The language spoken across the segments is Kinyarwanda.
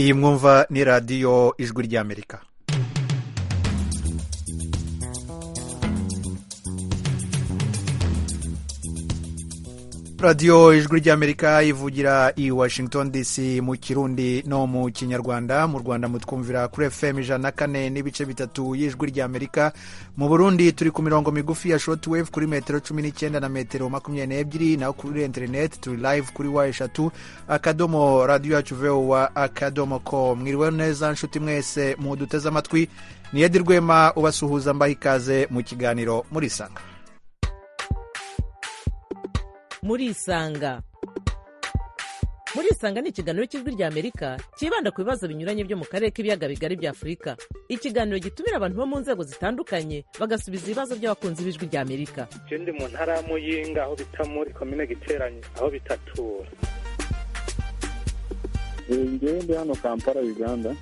iyi mwumva ni radiyo ijwi ry'amerika radiyo ijwi ry'amerika ivugira i washington dc mu kirundi no mu kinyarwanda mu rwanda mutwumvira kuri fm ijana na kane n'ibice bitatu y'ijwi ry'amerika mu burundi turi ku mirongo migufi ya shoti wevu kuri metero cumi n'icyenda na metero makumyabiri n'ebyiri naho kuri interineti turi live kuri wa eshatu akadomo radiyo yacu vewa akadomo ko mwiriwe neza nshuti mwese muduteze amatwi niyedi rwema ubasuhuza mbaha ikaze mu kiganiro muri sanga muri isanga muri isanga ni ikiganiro cy'ijwi ry'amerika cyibanda ku bibazo binyuranye byo mu karere k'ibiyaga bigari bya afurika ikiganiro gitumira abantu bo mu nzego zitandukanye bagasubiza ibibazo by'abakunzi b'ijwi ry'amerika je ndi mu ntara ya muyinga aho bita muri komine giteranye aho bitatura ngewe ndi hano kampala uganda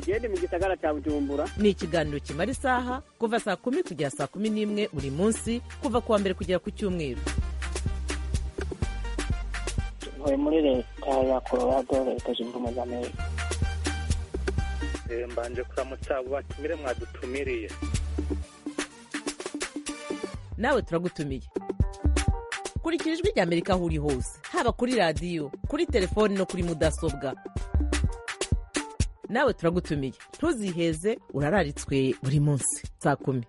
genda mu gisagara cya bujumbura ni ikiganiro kimara isaha kuva saa kumi kugera saa kumi n'imwe buri munsi kuva ku wa mbere kugera ku cyumweru ntuye muri leta ya colorado leta zunze ubumwe za amerika Eh, mbanje kuramutsa abo batumire mwadutumiriye nawe turagutumiye kurikira ijwi ry'amerika aho uri hose haba kuri radiyo kuri telefoni no kuri mudasobwa nawe turagutumiye ntuziheze urararitswe buri munsi saa kumi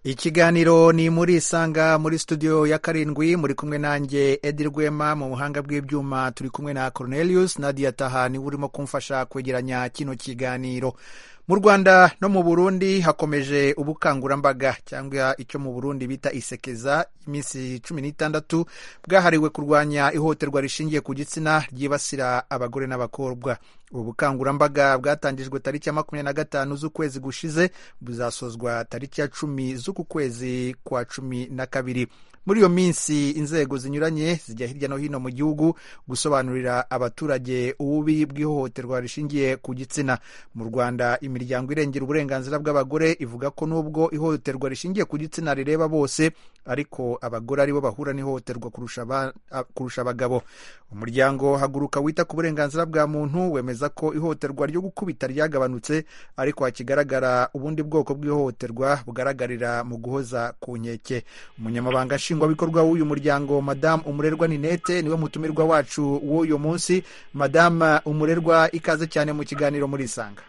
ikiganiro ni muri isanga muri studio ya karindwi muri kumwe nanjye edi rwema mu buhanga bw'ibyuma turi kumwe na cornelius nadia taha niwe urimo kumfasha kwegeranya kino kiganiro mu rwanda no mu burundi hakomeje ubukangurambaga cyangwa icyo mu burundi bita isekeza iminsi cumi n'itandatu bwahariwe kurwanya ihohoterwa rishingiye ku gitsina ryibasira abagore n'abakobwa ubu bukangurambaga bwatangijwe tariki ya makumyabiri na gatanu z'ukwezi gushize buzasozwa tariki ya cumi z'uku kwezi kwa cumi na kabiri muri iyo minsi inzego zinyuranye zijya hirya no hino mu gihugu gusobanurira abaturage ububi bw'ihohoterwa rishingiye ku gitsina mu rwanda imiryango irengera uburenganzira bw'abagore ivuga ko nubwo ihohoterwa rishingiye ku gitsina rireba bose ariko abagore aribo bahura n'ihohoterwa kurusha aba- a- kurusha abagabo umuryango haguruka wita ku burenganzira bwa muntu wemeza ko ihohoterwa ryo gukubita ryagabanutse ariko hakigaragara ubundi bwoko bw'ihohoterwa bugaragarira mu guhoza ku nkeke umunyamabanga nshingwabikorwa w'uyu muryango madamu umurerwa ninete niwe mutumirwa wacu w'uyu munsi madamu umurerwa ikaze cyane mu kiganiro muri isanga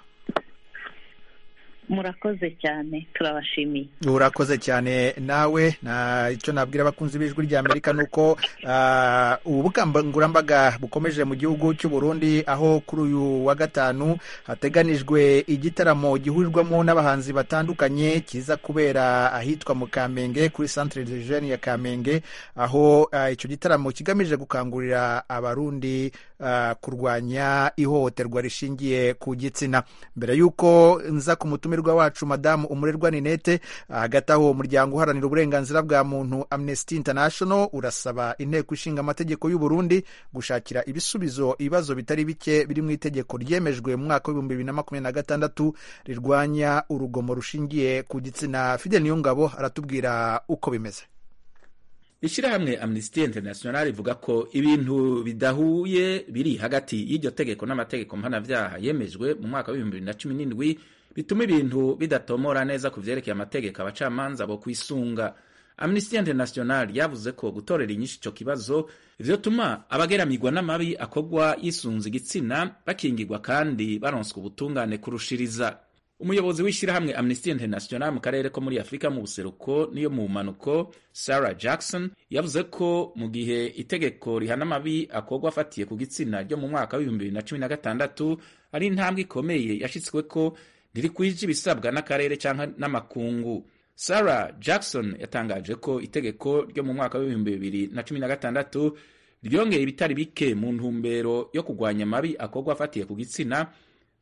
murakoze cyane turabashimiye urakoze cyane nawe na icyo nabwira abakunzi b'ijwi ry'amerika ni uko ah, ubu bukangurambaga bukomeje mu gihugu cy'u Burundi aho kuri uyu wa gatanu hateganijwe igitaramo gihurirwamo n'abahanzi batandukanye kiza kubera ahitwa mu kamenge kuri centre de jeune ya kamenge aho ah, icyo gitaramo kigamije gukangurira abarundi ah, kurwanya ihohoterwa rishingiye ku gitsina mbere y'uko nza ku mutumirwa wacu madamu umurerwa ninete hagati aho umuryango uharanira uburenganzira bwa muntu amnesty international urasaba inteko ishinga amategeko y'u Burundi gushakira ibisubizo ibibazo bitari bike biri mu itegeko ryemejwe mu mwaka w'ibihumbi bibiri na makumyabiri na gatandatu rirwanya urugomo rushingiye ku gitsina fidel niyongabo aratubwira uko bimeze ishyirahamwe amnesty international rivuga ko ibintu bidahuye biri hagati y'iryo tegeko n'amategeko mpanabyaha yemejwe mu mwaka w'ibihumbi bibiri na cumi n'indwi bituma ibintu bidatomora neza ku vyerekeye amategeko abacamanza bo kwisunga amnesty international yavuze ko gutorera inyinshi ico kibazo vyotuma abageramigwa n'amabi akorwa yisunze igitsina bakingirwa kandi baronswa ubutungane kurushiriza umuyobozi w'ishyirahamwe amnesty international mu karere ko muri afurika mu buseruko n'iyo mu mpanuko sarah jackson yavuze ko mu gihe itegeko rihana amabi akorwa afatiye ku gitsina ryo mu mwaka w'ibihumbi bibiri na cumi na gatandatu ari intambwe ikomeye yashyitswe ko ntirikwije ibisabwa n'akarere cyangwa n'amakungu sarah jackson yatangaje ko itegeko ryo mu mwaka w'ibihumbi bibiri na cumi na gatandatu ryongeye ibitari bike mu ntumbero yo kurwanya amabi akorwa afatiye ku gitsina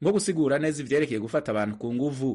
nko gusigura neza ivyerekeye gufata abantu ku nguvu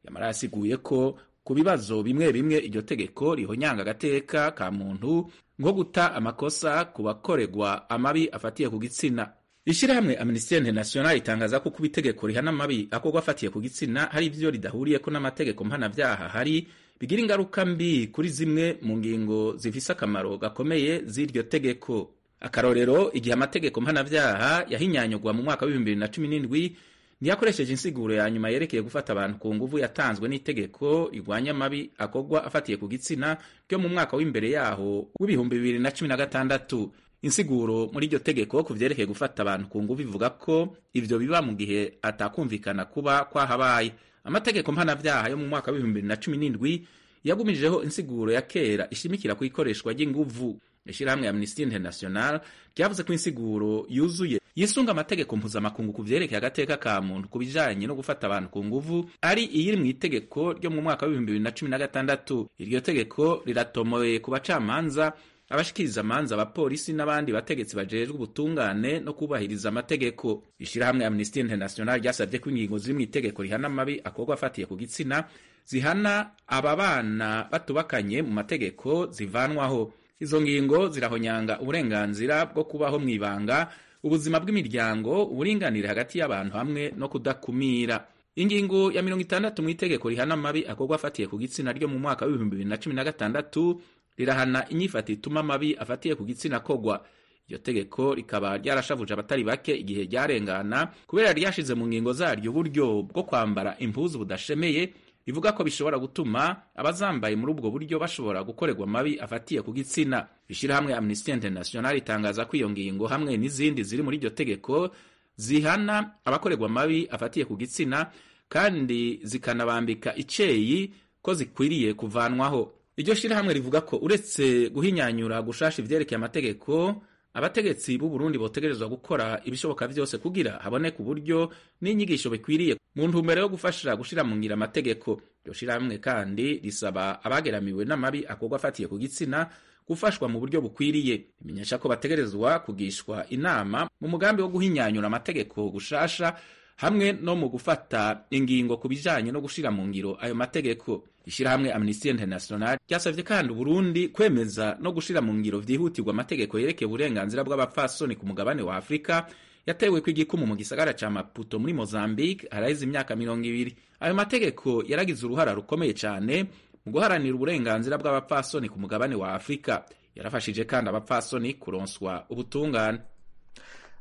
yamara yasiguye ko ku bibazo bimwe bimwe iryo tegeko rihonyanga agateka ka muntu nko guta amakosa ku bakoregwa amabi afatiye ku gitsina ishyirahamwe amnesty international itangaza ko kuba itegeko rihana amabi akorwa afatiye ku gitsina hari ivyo ridahuriyeko n'amategeko mpanabyaha hari bigira ingaruka mbi kuri zimwe mu ngingo zifise akamaro gakomeye z'iryo tegeko akarorero igihe amategeko mpanabyaha yahinyanyurwa mu mwaka w'ibihumbi bibiri na cumi n'indwi ntiyakoresheje insiguro ya nyuma yerekeye gufata abantu ku nguvu yatanzwe n'itegeko rigwanya amabi akorwa afatiye ku gitsina ryo mu mwaka w'imbere yaho w'ibihumbi bibiri na cumi na gatandatu insiguro muri iryo tegeko ku byerekeye gufata abantu ku nguvu ivuga ko ibyo biba mu gihe atakumvikana kuba kwahabaye amategeko mpanabyaha yo mu mwaka w'ibihumbi bibiri na cumi n'indwi yagumirijeho insiguro ya kera ishimikira ku ikoreshwa ry'inguvu ishyirahamwe ya amnesty international ryavuze ko insiguro yuzuye yisunga amategeko mpuzamakungu ku byerekeye agateka ka muntu ku bijanye no gufata abantu ku nguvu ari iyiri mu itegeko ryo mu mwaka w'ibihumbi bibiri na cumi na gatandatu iryo tegeko riratomoye ku bacamanza abashikiriza amanza abapolisi n'abandi bategetsi bajejwe ubutungane no kubahiriza amategeko ishyirahamwe amnesty international ryasabye ko ingingo ziri mu itegeko rihana amabi akorwa afatiye ku gitsina zihana aba bana batubakanye mu mategeko zivanwaho izo ngingo zirahonyanga uburenganzira bwo kubaho mu ibanga ubuzima bw'imiryango uburinganire hagati y'abantu hamwe no kudakumira ingingo ya mirongo itandatu mu itegeko rihana amabi akorwa afatiye ku gitsina ryo mu mwaka w'ibihumbi bibiri na cumi na gatandatu rirahana inyifato ituma amabi afatiye ku gitsina kogwa iryo tegeko rikaba ryarashavuje abatari bake igihe ryarengana kubera ryashize mu ngingo zaryo uburyo bwo kwambara impuzu budashemeye bivuga ko bishobora gutuma abazambaye muri ubwo buryo bashobora gukorerwa amabi afatiye ku gitsina ishyirahamwe amnesty international itangaza ko iyo ngingo hamwe n'izindi ziri muri iryo tegeko zihana abakorerwa amabi afatiye ku gitsina kandi zikanabambika iceyi ko zikwiriye kuvanwaho iryo shyirahamwe rivuga ko uretse guhinyanyura gushasha ivyerekeye amategeko abategetsi b'uburundi botegerezwa gukora ibishoboka vyose kugira haboneke uburyo n'inyigisho bikwiriye mu ntumbero yo gufasha gushira mu ngira amategeko iryo shirahamwe kandi risaba abageramiwe n'amabi akorwa afatiye ku gitsina gufashwa mu buryo bukwiriye rimenyesha ko bategerezwa kugishwa inama mu mugambi wo guhinyanyura amategeko gushasha hamwe no mu gufata ingingo ku bijanye no gushira mu ngiro ayo mategeko ishirahamwe amnesty international ryasavye kandi uburundi kwemeza no gushira mu ngiro vyihutirwa amategeko yerekeye uburenganzira bw'abapfasoni ku mugabane wa afurika yatewe ku igikumu mu gisagara ca maputo muri mozambique araheze imyaka mirongo ibiri ayo mategeko yaragize uruhara rukomeye cane mu guharanira uburenganzira bw'abapfasoni ku mugabane wa afurika yarafashije kandi abapfasoni kuronswa ubutungane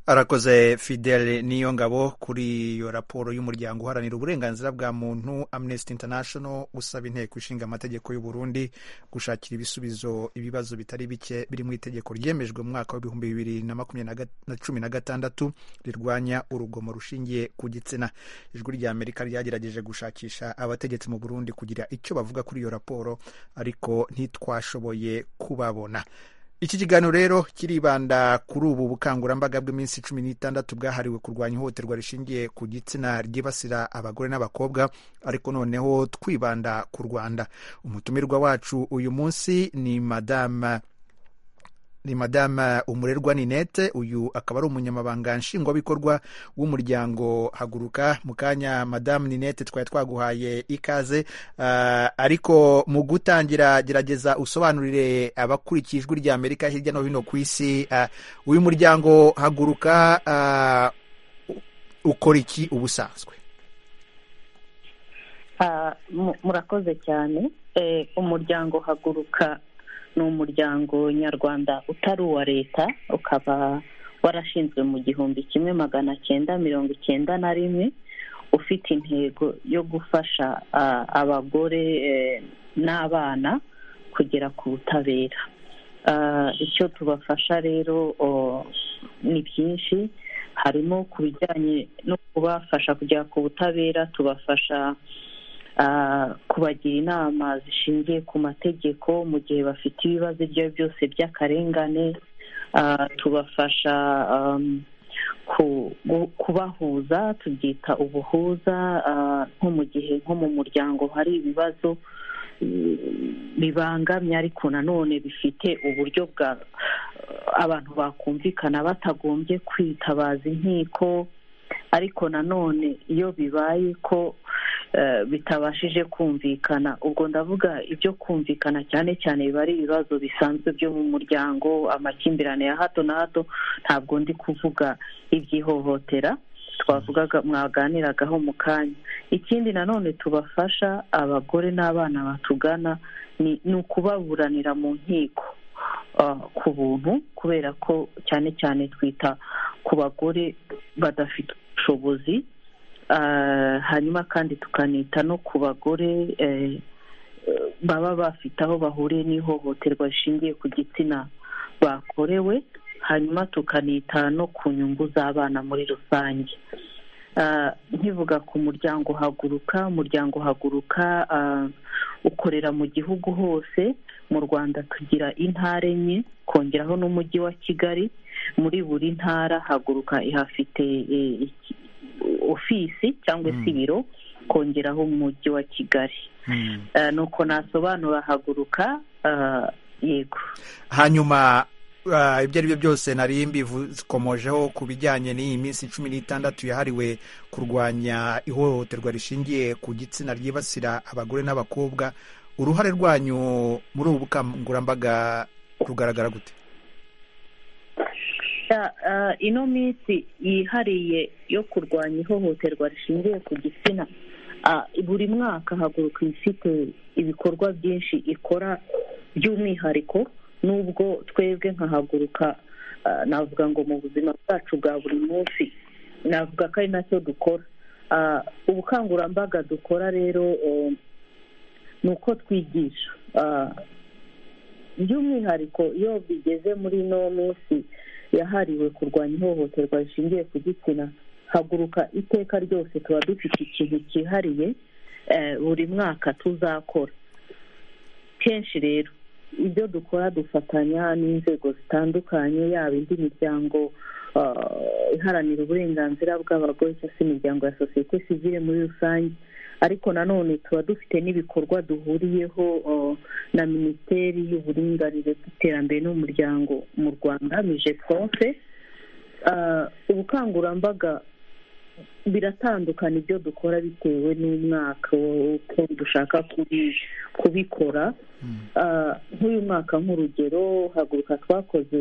arakoze fidele niyo ngabo kuri iyo raporo y'umuryango uharanira uburenganzira bwa muntu amnesty international usaba inteko ishinga amategeko y'u Burundi gushakira ibisubizo ibibazo bitari bike biri mu itegeko ryemejwe mu mwaka w'ibihumbi bibiri na makumyabiri na cumi na gatandatu rirwanya urugomo rushingiye ku gitsina ijwi rya amerika ryagerageje gushakisha abategetsi mu burundi kugira icyo bavuga kuri iyo raporo ariko ntitwashoboye kubabona iki kiganiro rero kiribanda kuri ubu bukangurambaga bw'iminsi cumi n'itandatu bwahariwe kurwanya ihohoterwa rishingiye ku gitsina ryibasira abagore n'abakobwa ariko noneho twibanda ku rwanda umutumirwa wacu uyu munsi ni madama ni madame umurerwa ninete uyu akaba ari umunyamabanga nshingwabikorwa w'umuryango haguruka mu kanya madame ninete twari twaguhaye ikaze uh, ariko mu gutangira gerageza usobanurire abakurikiye ijwi rya amerika hirya no hino ku isi uh, uyu muryango haguruka uh, ukora iki ubusanzwe uh, murakoze cyane eh, umuryango haguruka ni umuryango nyarwanda utari uwa leta ukaba warashinzwe mu gihumbi kimwe magana cyenda mirongo icyenda na rimwe ufite intego yo gufasha abagore n'abana kugera ku butabera icyo tubafasha rero ni byinshi harimo ku bijyanye no kubafasha kugera ku butabera tubafasha kubagira inama zishingiye ku mategeko mu gihe bafite ibibazo ibyo ari byo byose by'akarengane tubafasha kubahuza tubyita ubuhuza nko mu gihe nko mu muryango hari ibibazo bibangamye ariko nanone bifite uburyo bwa abantu bakumvikana batagombye kwitabaza inkiko ariko nanone iyo bibaye ko bitabashije kumvikana ubwo ndavuga ibyo kumvikana cyane cyane biba ari ibibazo bisanzwe byo mu muryango amakimbirane ya hato na hato ntabwo ndi kuvuga iby'ihohotera twavugaga mwaganiragaho mu kanya ikindi nanone tubafasha abagore n'abana batugana ni ni ukubaburanira mu nkiko ah, ku buntu kubera ko cyane cyane twita ku bagore badafite ubushobozi Ah, hanyuma kandi tukanita no ku bagore eh, baba bafite aho bahuriye n'ihohoterwa rishingiye ku gitsina bakorewe hanyuma tukanita no ku nyungu z'abana muri rusange Ah, nkivuga ku muryango haguruka umuryango haguruka ah, ukorera mu gihugu hose mu rwanda tugira intara enye kongeraho n'umujyi wa kigali muri buri ntara haguruka ihafite eh, iki- ofisi cyangwa se ibiro kongeraho umujyi wa kigali Eh, nuko nasobanura haguruka eh, yego hanyuma ah, ibyo ari byo byose nari mbikomojeho ku bijyanye n'iyi minsi cumi n'itandatu yahariwe kurwanya ihohoterwa rishingiye ku gitsina ryibasira abagore n'abakobwa uruhare rwanyu muri ubu bukangurambaga rugaragara gute Ya, eh, ino minsi yihariye yo kurwanya ihohoterwa rishingiye ku gitsina ah, buri mwaka haguruka iba ifite ibikorwa byinshi ikora by'umwihariko n'ubwo twebwe nkahaguruka ah, navuga ngo mu buzima bwacu bwa buri munsi navuga ko ari nacyo dukora Ah, ubukangurambaga dukora rero eh, ni uko twigisha Ah, by'umwihariko iyo bigeze muri ino minsi yahariwe kurwanya ihohoterwa rishingiye ku gitsina haguruka iteka ryose tuba dufite ikintu cyihariye eh, buri mwaka tuzakora kenshi rero ibyo dukora dufatanya n'inzego zitandukanye yaba indi miryango ah, iharanira uburenganzira bw'abagore cyangwa se imiryango ya sosiyete sivile muri rusange ariko nanone tuba dufite n'ibikorwa duhuriyeho ah, na minisiteri y'uburinganire bw'iterambere n'umuryango mu rwanda mije fonse ubukangurambaga biratandukana ibyo dukora bitewe n'umwaka uko dushaka kubi- kubikora Ah, nk'uyu mwaka nk'urugero haguruka twakoze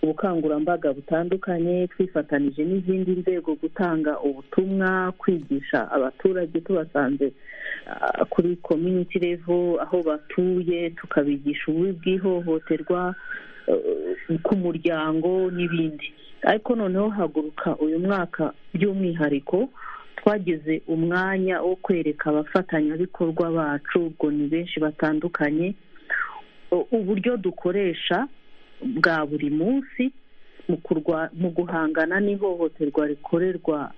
ubukangurambaga butandukanye twifatanije n'izindi nzego gutanga ubutumwa kwigisha abaturage tubasanze ah, kuri community level aho batuye tukabigisha ububi bw'ihohoterwa eh, ku muryango n'ibindi ariko noneho haguruka uyu mwaka by'umwihariko twagize umwanya wo kwereka abafatanyabikorwa bacu ubwo ni benshi batandukanye u- uburyo dukoresha bwa buri munsi mu kurwa mu guhangana n'ihohoterwa rikorerwa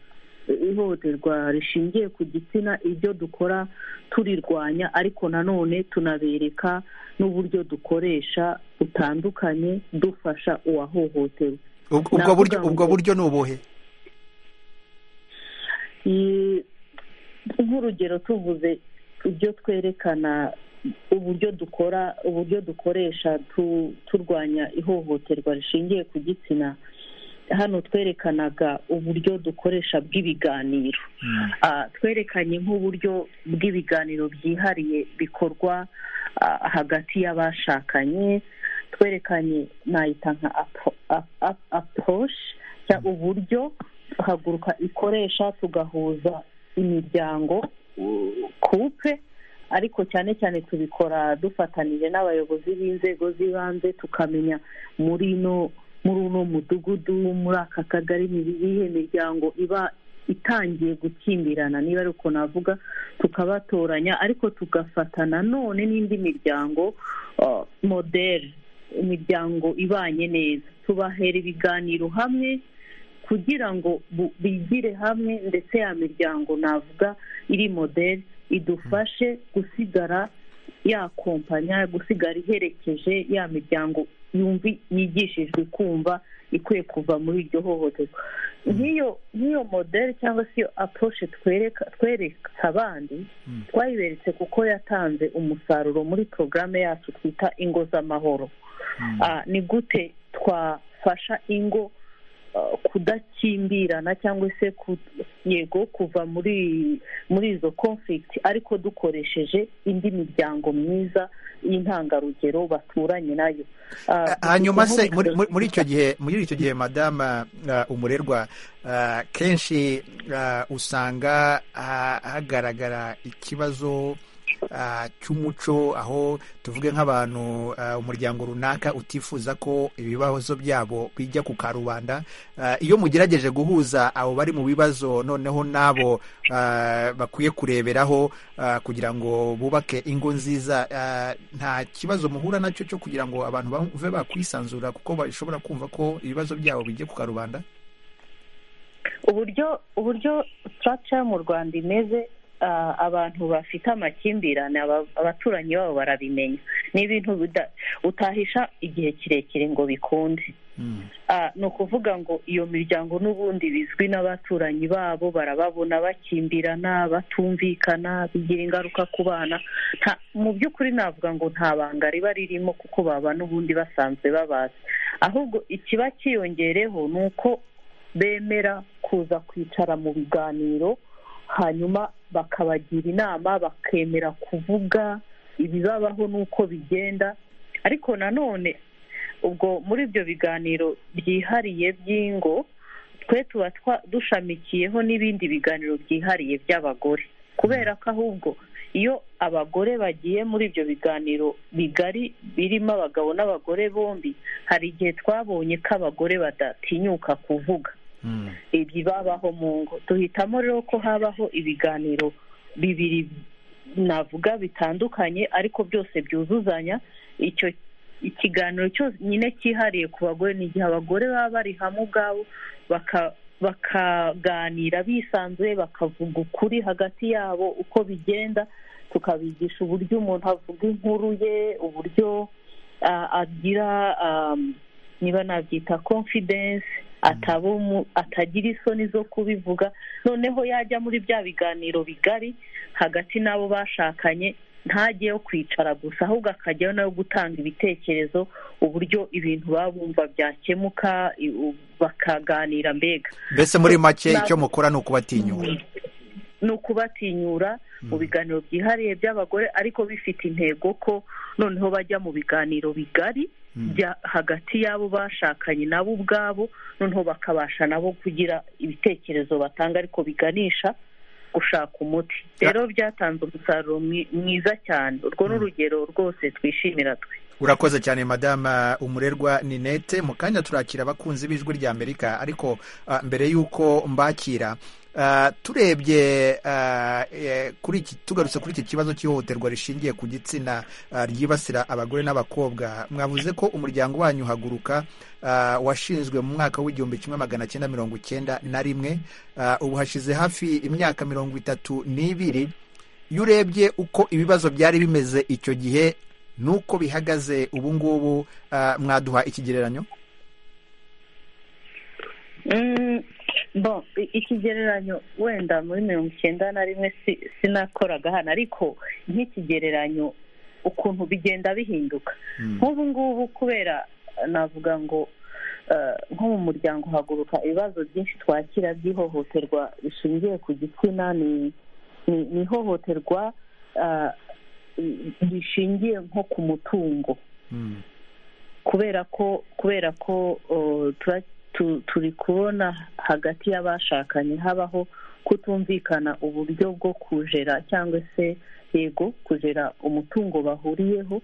ihohoterwa rishingiye ku gitsina ibyo dukora turirwanya ariko nanone tunabereka n'uburyo dukoresha butandukanye dufasha uwahohotewe Ubwo- ubwo buryo Navuga ubwo ngo- buryo ni ubuhe Iyi- nk'urugero tuvuze ibyo twerekana uburyo dukora uburyo dukoresha tu- turwanya ihohoterwa rishingiye ku gitsina hano twerekanaga uburyo dukoresha bw'ibiganiro Ah, twerekanye nk'uburyo bw'ibiganiro byihariye bikorwa ah, hagati y'abashakanye twerekanye nayita nka apo- ap- ap- approach cyangwa uburyo haguruka ikoresha tugahuza imiryango u- kupe ariko cyane cyane tubikora dufatanije n'abayobozi b'inzego z'ibanze tukamenya muri ino muri uno mudugudu muri aka kagari ni iyihe miryango iba itangiye gukimbirana niba ari uko navuga tukabatoranya ariko tugafata nanone n'indi miryango ah, moderi imiryango ibanye neza tubahera ibiganiro hamwe kugira ngo bu- bigire hamwe ndetse ya miryango navuga iri moderi idufashe gusigara yakompanya gusigara iherekeje ya miryango yumvi yigishijwe kumva ikwiye kuva muri iryo hohoterwa nk'iyo nk'iyo moderi cyangwa se iyo aporoshe twereka twereka abandi twayiberetse kuko yatanze umusaruro muri porogaramu yacu twita ingo z'amahoro Ah, ni gute twafasha ingo uh, kudakimbirana cyangwa se ku- yego kuva muri muri izo conflict ariko dukoresheje indi miryango myiza y'intangarugero baturanye nayo Uh, hanyuma se dufite muri nk'ubu- muri- muri icyo gihe muri icyo gihe madama uh, umurerwa uh, kenshi uh, usanga ha- hagaragara ikibazo uh, cy'umuco aho tuvuge nk'abantu uh, umuryango runaka utifuza ko ibibazo byabo bijya ku karubanda Uh, iyo mugerageje guhuza abo bari mu bibazo noneho n'abo uh, bakwiye kureberaho uh, kugira ngo bubake ingo nziza uh, nta kibazo muhura nacyo cyo kugira ngo abantu bave bakwisanzura kuko bashobora kumva ko ibibazo byabo bijya ku karubanda uburyo uburyo structure mu rwanda imeze ah, abantu bafite amakimbirane aba- abaturanyi babo barabimenya ni ibintu bida- utahisha igihe kirekire ngo bikunde Ah, ni ukuvuga ngo iyo miryango n'ubundi bizwi n'abaturanyi babo barababona bakimbirana batumvikana bigira ingaruka ku bana Nta- mu by'ukuri navuga ngo nta banga riba ririmo kuko baba n'ubundi basanzwe babazi ahubwo ikiba cyiyongereho ni uko bemera kuza kwicara mu biganiro hanyuma bakabagira inama bakemera kuvuga ibibabaho n'uko bigenda ariko nanone ubwo muri ibyo biganiro byihariye by'ingo twe tuba twa- dushamikiyeho n'ibindi biganiro byihariye by'abagore kubera ko ahubwo iyo abagore bagiye muri ibyo biganiro bigari birimo abagabo n'abagore bombi hari igihe twabonye ko abagore badatinyuka kuvuga ibibabaho mu ngo duhitamo rero ko habaho ibiganiro bibiri navuga bitandukanye ariko byose byuzuzanya icyo ikiganiro cyose nyine cyihariye ku bagore ni igihe abagore baba bari hamwe ubwabo baka- bakaganira bisanzuye bakavuga ukuri hagati yabo uko bigenda tukabigisha uburyo umuntu avuga inkuru ye uburyo ah, agira ah, niba nabyita confidence ataba umu- atagira isoni zo kubivuga noneho yajya muri bya biganiro bigari hagati n'abo bashakanye ntajyeyo kwicara gusa ahubwo akajyayo nawe gutanga ibitekerezo uburyo ibintu baba bumva byakemuka i- u- bakaganira mbega mbese muri make Ntabwo- icyo mukora ni ukubatinyura ni ukubatinyura mu biganiro byihariye by'abagore ariko bifite intego ko noneho bajya mu biganiro bigari bya hagati y'abo bashakanye nabo ubwabo noneho bakabasha nabo kugira ibitekerezo batanga ariko biganisha gushaka umuti rero byatanze umusaruro mwi- mwiza cyane urwo ni urugero rwose twishimira twe urakoze cyane madama umurerwa ninete mu kanya turakira abakunzi b'ijwi rya amerika ariko ah, mbere y'uko mbakira ah, turebye ah, eh, kuri iki tugarutse kuri iki kibazo cy'ihohoterwa rishingiye ku gitsina ah, ryibasira abagore n'abakobwa mwavuze ko umuryango wanyu haguruka ah, washinzwe mu mwaka w'igihumbi kimwe magana cyenda mirongo icyenda na rimwe Ah, ubu hashize hafi imyaka mirongo itatu n'ibiri iyo urebye uko ibibazo byari bimeze icyo gihe nuko bihagaze ubu ngubu ah, mwaduha ikigereranyo Mm, bon i- ikigereranyo wenda muri mirongo icyenda na rimwe si- sinakoraga hano ariko nk'ikigereranyo ukuntu bigenda bihinduka nk'ubu ngubu kubera eh, navuga ngo eh, nko mu muryango haguruka ibibazo byinshi twakira by'ihohoterwa rishingiye ku gitsina ni ni- ni ihohoterwa ah, rishingiye nko ku mutungo kubera ko kubera ko uh, tura- tu- turi kubona hagati y'abashakanye habaho kutumvikana uburyo bwo kujera cyangwa se yego kujera umutungo bahuriyeho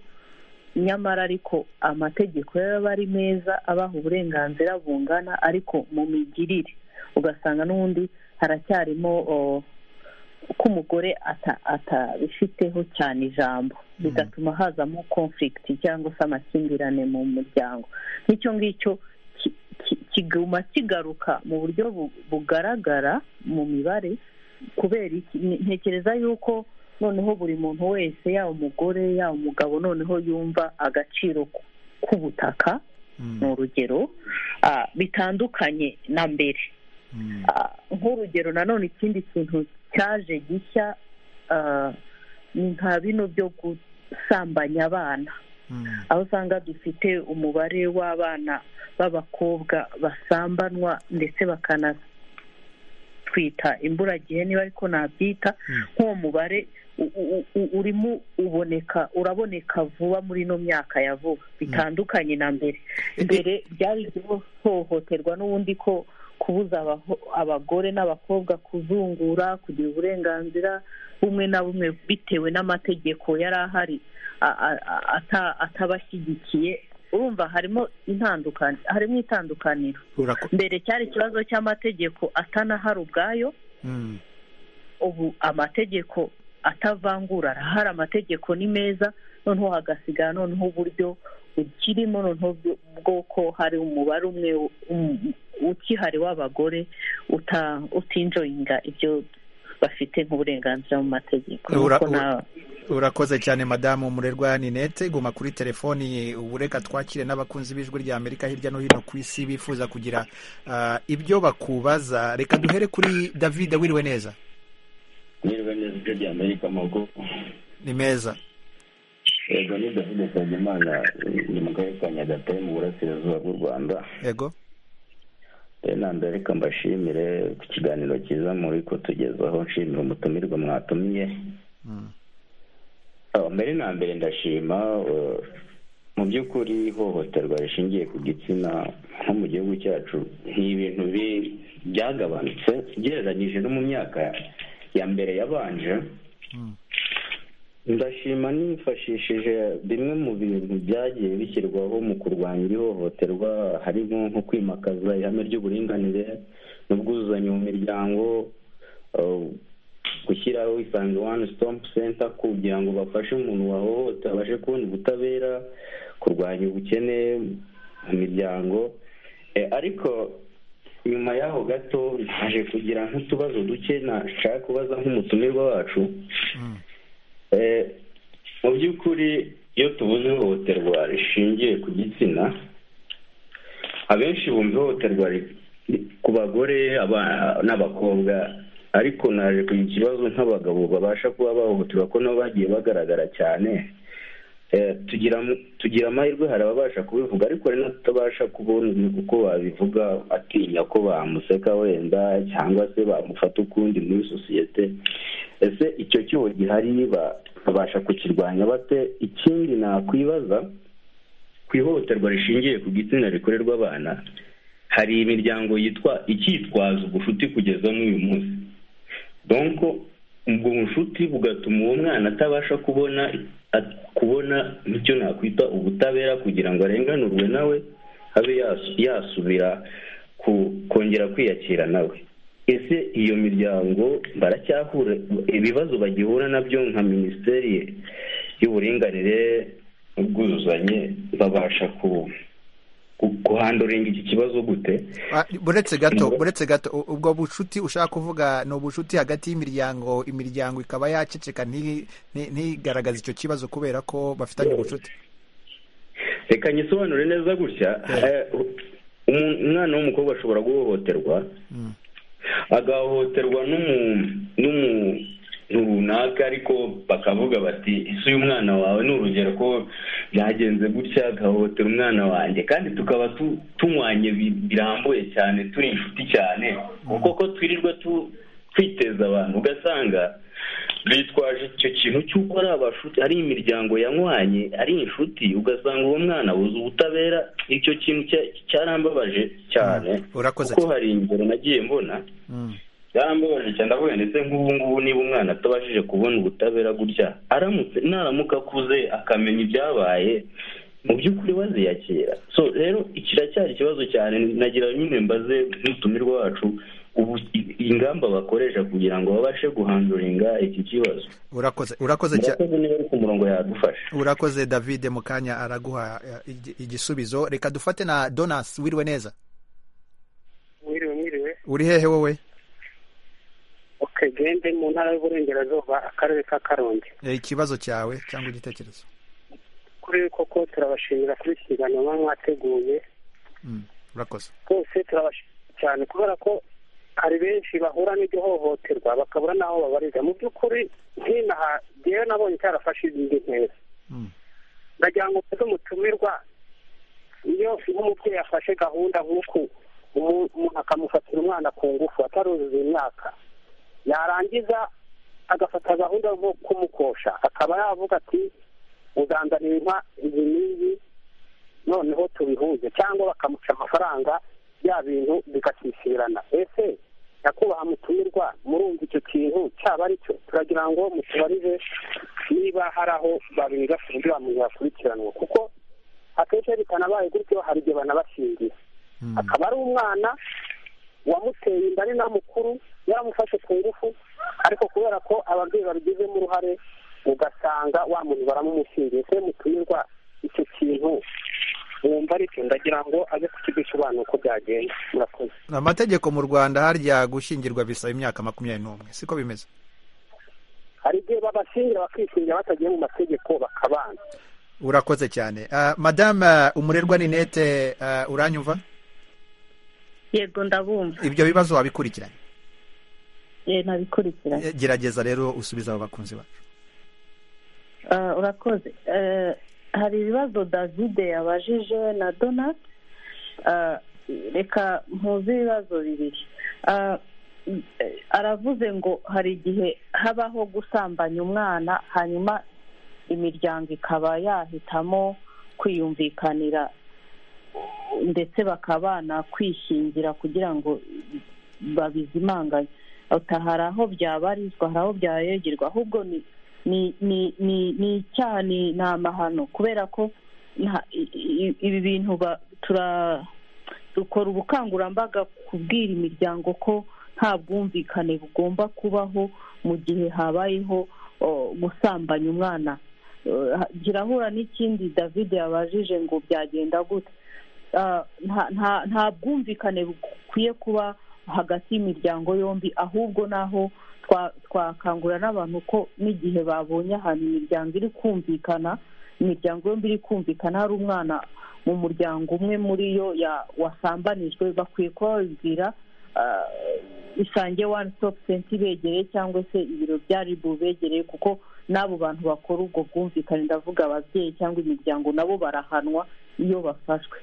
nyamara ariko amategeko yo aba ari meza abaha uburenganzira bungana ariko mu migirire ugasanga n'ubundi haracyarimo uh, ko umugore ata- atabifiteho cyane ijambo bigatuma hazamo conflict cyangwa se amakimbirane mu muryango n'icyo ngicyo ki- ki- kiguma kigaruka mu buryo bu- bugaragara mu mibare kubera iki Ni- ntekereza yuko noneho buri muntu wese yaba umugore yaba umugabo noneho yumva agaciro ku- k'ubutaka ni urugero ah, bitandukanye na mbere Ah, nk'urugero nanone ikindi kintu cyaje gishya ah, ni nka bino byo gusambanya abana aho usanga dufite umubare w'abana b'abakobwa basambanwa ndetse bakanatwita imburagihe niba ariko nabyita nk'uwo mubare u- u- u- urimo uboneka uraboneka vuba muri ino myaka ya vuba bitandukanye na mbere mbere byari ihohoterwa n'ubundi ko kubuza abaho- abagore n'abakobwa kuzungura kugira uburenganzira bumwe na bumwe bitewe n'amategeko yari ahari a- a- a- ata- atabashyigikiye urumva harimo intandukani harimo itandukaniro Urako- mbere cyari ikibazo cy'amategeko atanahari ubwayo Mm. ubu amategeko atavangura arahari amategeko ni meza noneho hagasigara noneho uburyo bukirimo noneho bwo- bw'uko hari umubare umwe u- um- ukihari w'abagore uta- utinjoyinga ibyo bafite nk'uburenganzira mu mategeko Ura- Nuko na- urakoze cyane madamu murerwa ninete guma kuri telefoni ubu reka twakire n'abakunzi b'ijwi rya amerika hirya no hino ku isi bifuza kugira ah, ibyo bakubaza reka duhere kuri david wiriwe neza niriwe neza ijwi rya amerika amaboko ni meza yego ni david nsabimana ni mu karere ka nyagatare mu burasirazuba bw'u rwanda yego renanda reka mbashimire ku kiganiro cyiza muri kutugezaho nshimira umutumirwa mwatumiye Mm. Ah, mbere na mbere ndashima eh, mu by'ukuri ihohoterwa rishingiye ku gitsina nko mu gihugu cyacu ni ibintu bi- byagabanutse ugereranyije no mu myaka ya mbere yabanje Mm. ndashima nifashishije bimwe mu bintu byagiye bishyirwaho mu kurwanya ihohoterwa harimo nko kwimakaza ihame ry'uburinganire n'ubwuzuzanye mu miryango eh, gushyiraho isange wani sitopu senta kugira ngo bafashe umuntu wahohotera abashe kubona ubutabera kurwanya ubukene mu miryango Eh, ariko nyuma yaho gato naje kugira nk'utubazo duke nashaka kubaza nk'umutumirwa wacu Mm. Eh, mu by'ukuri iyo tubuze ihohoterwa rishingiye ku gitsina abenshi bumva ihohoterwa ri- ri- ku bagore aba- n'abakobwa ariko naje kugira ikibazo nk'abagabo babasha kuba bahohoterwa ko nabo bagiye bagaragara cyane Eh, tugira mu- tugira amahirwe hari ababasha kubivuga ariko hari n'abatabasha kubona uko babivuga atinya ko bamuseka wenda cyangwa se bamufata ukundi muri sosiyete ese icyo cyuho gihari ba- babasha kukirwanya bate ikindi nakwibaza ku ihohoterwa rishingiye ku gitsina rikorerwa abana hari imiryango yitwa icyitwaza ubucuti kugeza n'uyu munsi donko ubwo bucuti bugatuma uwo mwana atabasha kubona at- kubona icyo nakwita ubutabera kugira ngo arenganurwe nawe abe yasu- yasubira ku- kongera kwiyakira nawe ese iyo miryango baracyahura ibibazo bagihura nabyo nka minisiteri y'uburinganire n'ubwuzuzanye babasha ku- ku- kuhandoringa iki kibazo gute Ah, buretse gato buretse gato u- ubwo bucuti ushaka kuvuga ni ubucuti hagati y'imiryango imiryango ikaba yaceceka nti- nti- ntigaragaze icyo kibazo kubera ko bafitanye ubucuti reka nyisobanure neza gutya eh, umu- umwana w'umukobwa ashobora guhohoterwa Mm. agahohoterwa n'umu- n'umuntu runaka ariko bakavuga bati ese uyu mwana wawe ni urugero ko byagenze gutya agahohotera umwana wanjye kandi tukaba tu- tunywanye bi- birambuye cyane turi inshuti cyane kuko ko twirirwa tu- twiteza abantu ugasanga bitwaje icyo kintu cy'uko ari abashuti ari imiryango yanywanye ari inshuti ugasanga uwo mwana abuze ubutabera icyo kintu cya- cyarambabaje cyane urakoze kuko cyane. hari ingero nagiye mbona Mm. byarambabaje cyane ndavuga ndetse nk'ubu ngubu niba umwana atabashije kubona ubutabera gutya aramutse naramuka akuze akamenya ibyabaye mu by'ukuri baziyakira so rero kiracyari ikibazo cyane nagira nyine mbaze n'umutumirwa wacu ubu i- ingamba bakoresha kugira ngo babashe guhanduringa iki kibazo urakoze urakoze cyane murakoze niba ari ku murongo yadufasha urakoze david mu kanya araguha eh, igi- igisubizo reka dufate na donas wiriwe neza mwiriwe mwiriwe uri hehe wowe okay gende mu ntara y'uburengerazuba akarere ka karongi Eh, ikibazo cyawe cyangwa igitekerezo kuri koko turabashimira kuri iki kiganiro muba mwateguye Mm, urakoze rwose turabashimira cyane kubera ko hari benshi bahura n'iryo hohoterwa bakabura n'aho babariza mu by'ukuri nk'inaha ngewe nabonye cyarafashije indi ntera Mm. ndagira ngo mfate umutumirwa iyo nk'umubyeyi afashe gahunda nk'uku umuntu akamufatira umwana ku ngufu ataruzuza imyaka yarangiza agafata gahunda nko kumukosha akaba yavuga ati uzanzanira inka izi n'izi noneho tubihuze cyangwa bakamuca amafaranga bya bintu bigakisirana ese nyakubahwa mutumirwa murumva icyo kintu cyaba ari cyo turagira ngo mutubarize niba hari aho babiga ku buryo umuntu yakurikiranwa kuko akenshi bikanabaye gutyo hari igihe banabashingiye akaba ari umwana wamuteye inda ari na mukuru yaramufashe ku ngufu ariko kubera ko ababyeyi babigizemo uruhare ugasanga wa muntu baramumushingiye se mutumirwa icyo kintu wumva aricyo ndagira ngo aze kukigusobanura uko byagenda murakoze amategeko mu rwanda harya gushyingirwa bisaba imyaka makumyabiri n'umwe siko bimeze hari igihe babashingira bakishingira batagiye mu mategeko bakabana urakoze cyane Ah, madame umurerwa ninete uranyumva yego ndabumva ibyo bibazo wabikurikiranye Eh, nabikurikiranye Eh, gerageza rero usubize abo bakunzi bacu Ah, urakoze Eh, hari ibibazo david yabajije na donat Ah, reka mpuze ibibazo bibiri Ah, eh, aravuze ngo hari igihe habaho gusambanya umwana hanyuma imiryango ikaba yahitamo kwiyumvikanira ndetse bakabana kwishingira kugira ngo babizimanganye Ota hari aho byabarizwa hari aho byayogerwa ahubwo ni ni ni ni ni icyaha ni ni amahano kubera ko nta- i- i- ibi bintu ba- tura dukora ubukangurambaga kubwira imiryango ko nta bwumvikane bugomba kubaho mu gihe habayeho o, gusambanya umwana Eh, ha- girahura n'ikindi david yabajije ngo byagenda gute Ah, nta nta- nta bwumvikane bukwiye kuba hagati y'imiryango yombi ahubwo n'aho twa- twakangurira n'abantu ko n'igihe babonye ahantu imiryango iri kumvikana imiryango yombi iri kumvikana hari umwana mu muryango umwe muri yo ya- wasambanijwe bakwiye kuba babibwira ah, isange wani sitopu senta ibegereye cyangwa se ibiro bya ribu bibegereye kuko n'abo bantu bakora ubwo bwumvikane ndavuga ababyeyi cyangwa imiryango nabo barahanwa iyo bafashwe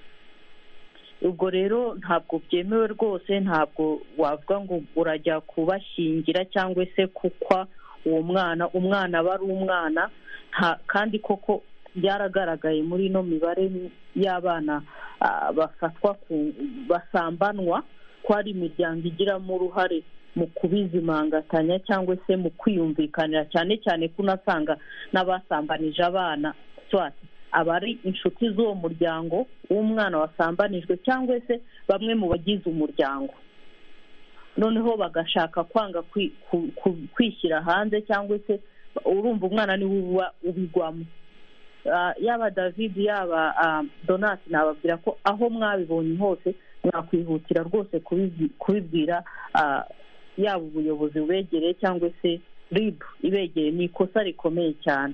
ubwo rero ntabwo byemewe rwose ntabwo wavuga ngo urajya kubashyingira cyangwa se kukwa uwo mwana umwana aba ari umwana nta- kandi koko byaragaragaye muri ino mibare y'abana ah, bafatwa ku- basambanwa ko hari imiryango igiramo uruhare mu kubizimangatanya cyangwa se mu kwiyumvikanira cyane cyane ko unasanga n'abasambanije abana swati aba ari inshuti z'uwo muryango w'umwana wasambanijwe cyangwa se bamwe mu bagize umuryango noneho bagashaka kwanga kwi- ku- ku- kwishyira hanze cyangwa se urumva umwana niwe uba ubigwamo Ah, yaba david yaba ah, donat nababwira ko aho mwabibonye hose mwakwihutira rwose kubizi- kubibwira ah, yaba ubuyobozi bubegereye cyangwa se rib ibegereye ni ikosa rikomeye cyane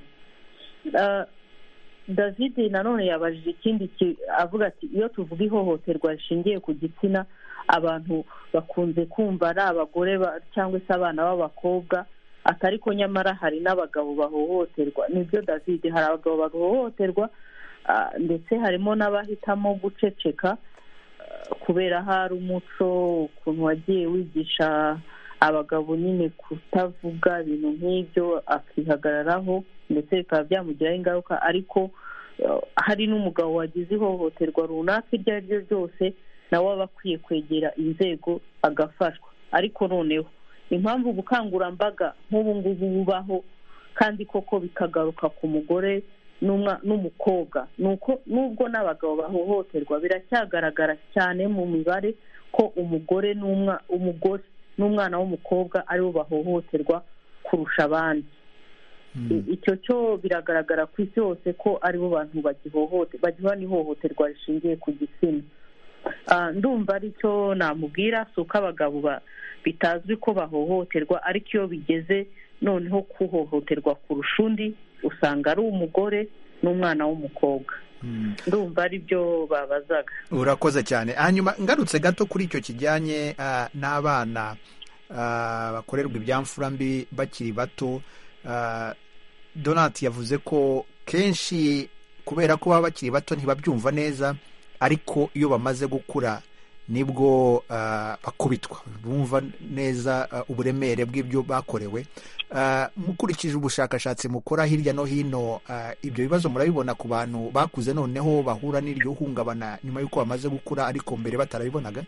Ah, david nanone yabajije ikindi ki- avuga ati iyo tuvuga ihohoterwa rishingiye ku gitsina abantu bakunze kumva ari abagore ba- cyangwa se abana b'abakobwa ati ariko nyamara hari n'abagabo bahohoterwa nibyo david hari abagabo bahohoterwa ah, ndetse harimo n'abahitamo guceceka ah, kubera hari umuco ukuntu wagiye wigisha abagabo nyine kutavuga ibintu nk'ibyo akihagararaho ndetse bikaba byamugiraho ingaruka ariko ah, hari n'umugabo wagize ihohoterwa runaka iryo ari ryo ryose nawe aba akwiye kwegera inzego agafashwa ariko noneho impamvu ubukangurambaga nk'ubu ngubu bubaho kandi koko bikagaruka ku mugore n'umwa- n'umukobwa ni uko nubwo n'abagabo bahohoterwa biracyagaragara cyane mu mibare ko umugore n'umwa umugore n'umwana w'umukobwa aribo bahohoterwa kurusha abandi I- icyo cyo biragaragara ku isi hose ko aribo bantu bagihohote bagihura n'ihohoterwa rishingiye ku gitsina Ah, ndumva aricyo namubwira si uko abagabo ba- bitazwi ko bahohoterwa ariko iyo bigeze noneho kuhohoterwa kurusha undi usanga ari umugore n'umwana w'umukobwa ndumva aribyo babazaga urakoze cyane hanyuma ngarutse gato kuri icyo kijyanye ah, n'abana ah, bakorerwa ibyamfura mbi bakiri bato Ah, donati yavuze ko kenshi kubera ko baba bakiri bato ntibabyumva neza ariko iyo bamaze gukura nibwo ah, bakubitwa bumva neza ah, uburemere bw'ibyo bakorewe Ah, mukurikije ubushakashatsi mukora hirya no hino ah, ibyo bibazo murabibona ku bantu bakuze noneho bahura n'iryo hungabana nyuma y'uko bamaze gukura ariko mbere batarabibonaga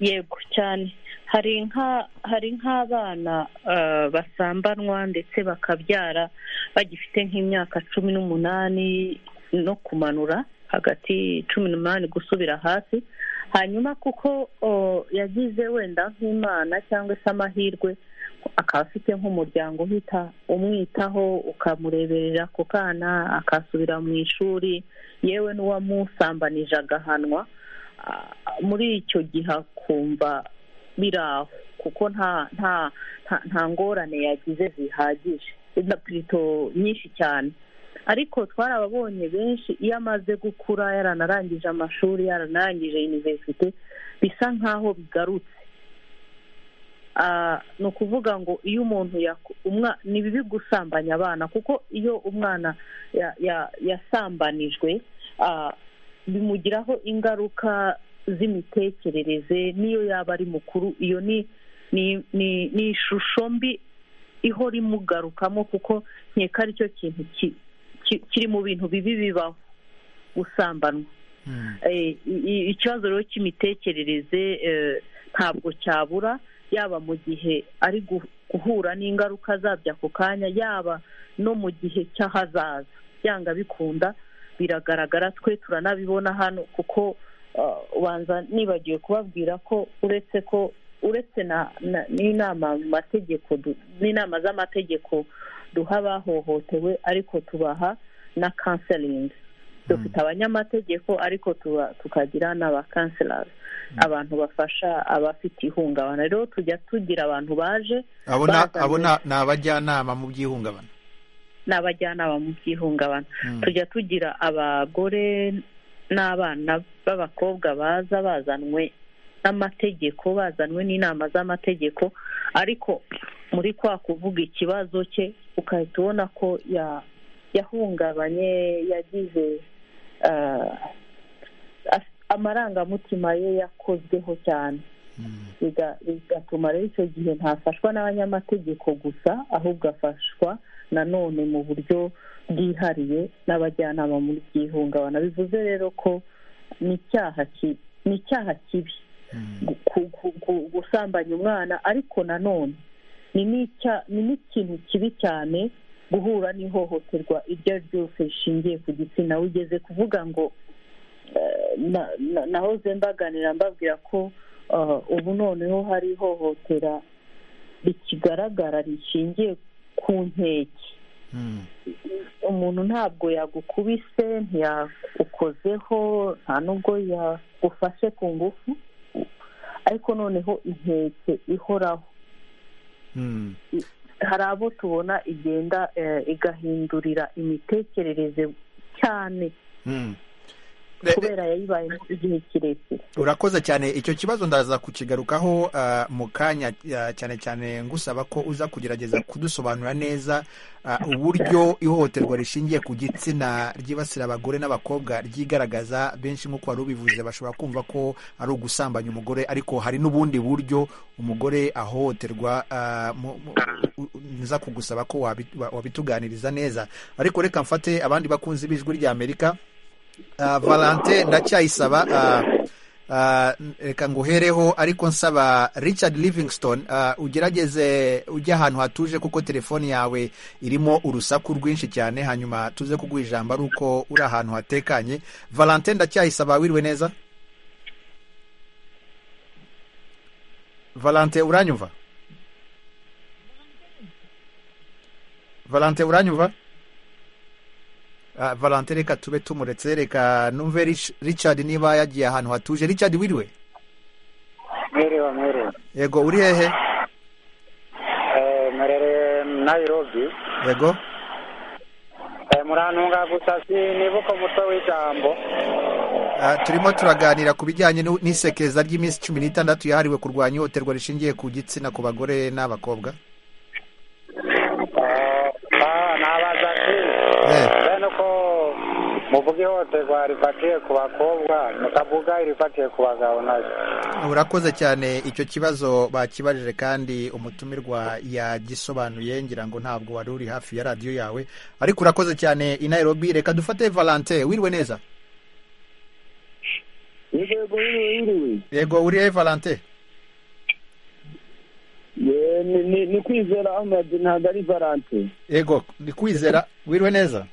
yego cyane hari nka hari nk'abana eh, basambanwa ndetse bakabyara bagifite nk'imyaka cumi n'umunani no kumanura hagati cumi n'umunani gusubira hasi hanyuma kuko o, yagize wenda nk'imana cyangwa se amahirwe akaba afite nk'umuryango uhita umwitaho ukamureberera ku kana akasubira mu ishuri yewe n'uwamusambanije agahanwa Ah, muri icyo gihe akumva biri aho kuko nta nta nta- nta ngorane yagize zihagije na pirito nyinshi cyane ariko twarababonye benshi iyo amaze gukura yaranarangije amashuri yaranarangije yuniverisite bisa nk'aho bigarutse Ah, ni ukuvuga ngo iyo umuntu yaku- umwa- ni bibi gusambanya abana kuko iyo umwana ya- ya- yasambanijwe ah, bimugiraho ingaruka z'imitekerereze n'iyo yaba ari mukuru iyo ni ni ni ni ishusho mbi ihora imugarukamo kuko nkeka ari cyo kintu ki- ki- kiri mu bintu bibi bibaho gusambanwa Eh, i- i- ikibazo rero cy'imitekerereze eh, ntabwo cyabura yaba mu gihe ari gu- guhura n'ingaruka zabyo ako kanya yaba no mu gihe cy'ahazaza byanga bikunda biragaragara twe turanabibona hano kuko uh, ubanza nibagiwe kubabwira ko uretse ko uretse na- na- n'inama mu mategeko du- n'inama z'amategeko duha abahohotewe ariko tubaha na kanselingi dufite abanyamategeko ariko tuba- tukagira n'aba kanselari abantu bafasha abafite ihungabana rero tujya tugira abantu baje abona bazanye- abona ni abajyanama mu by'ihungabana n'abajyanama mu by'ihungabana tujya tugira abagore n'abana b'abakobwa baza bazanwe n'amategeko bazanwe n'inama z'amategeko ariko muri kwa kuvuga ikibazo cye ukahita ubona ko ya- yahungabanye yagize eh, af- amarangamutima ye yakozweho cyane biga- bigatuma rero icyo gihe ntafashwa n'abanyamategeko gusa ahubwo afashwa nanone mu buryo bwihariye n'abajyanama mu by'ihungabana bivuze rero ko ni icyaha ki- ni icyaha kibi gu- ku- ku- ku- gusambanya umwana ariko nanone ni n'icya- ni n'ikintu kibi cyane guhura n'ihohoterwa iryo ari ryo ryose rishingiye ku gitsina ugeze kuvuga ngo eh, na- na- nahoze mbaganira mbabwira ko eh, ubu noneho hari ihohotera rikigaragara rishingiye ku nkeke umuntu ntabwo yagukubise ntiyagukozeho nta n'ubwo yagufashe ku ngufu ariko noneho inkeke ihoraho Mm. hari abo tubona igenda eh, igahindurira imitekerereze cyane Mm. kubera yayibayemo igihe kirekire urakoze cyane icyo kibazo ndaza kukigarukaho ah, mu kanya ah, cyane cyane ngusaba ko uza kugerageza kudusobanurira neza ah, uburyo ihohoterwa rishingiye ku gitsina ryibasira abagore n'abakobwa ryigaragaza benshi nk'uko wari ubivuze bashobora kumva ko ari ugusambanya umugore ariko hari n'ubundi buryo umugore ahohoterwa ah, mu- mu- u- u- nza kugusaba ko wabi- wa- wabituganiriza neza ariko reka mfate abandi bakunzi b'ijwi ry'amerika Ah, valente ndacyayisaba ah, ah, reka nguhereho ariko nsaba richard livingston ah, ugerageze ujye ahantu hatuje kuko telefone yawe irimo urusaku rwinshi cyane hanyuma tuze kuguha ijambo ari uko uri ahantu hatekanye valente ndacyayisaba wiriwe neza valente uranyumva valente uranyumva Ah, valente reka tube tumuretse reka numve Rich- richard niba yagiye ahantu hatuje richard wiriwe Mwiriwe mwiriwe. yego uri hehe Eh, Mwerere Nairobi. yego Eh, Murantunga gusa sinibuka umutwe w'ijambo. Ah, turimo turaganira ku bijyanye n'u- n'isekeza ry'iminsi cumi n'itandatu yahariwe kurwanya ihohoterwa rishingiye ku gitsina ku bagore n'abakobwa Ah, nabaza ati. Bene ko muvuga ihohoterwa rifatiye ku bakobwa mukavuga irifatiye ku bagabo nayo urakoze cyane icyo kibazo bakibajije kandi umutumirwa yagisobanuye ngira ngo ntabwo wari uri hafi ya radiyo yawe ariko urakoze cyane i Nairobi reka dufate valante wiriwe neza yego wiriwe yego uriye valante Ye, ni- ni- ni kwizera ahmed ntabwo ari valante yego ni kwizera wiriwe neza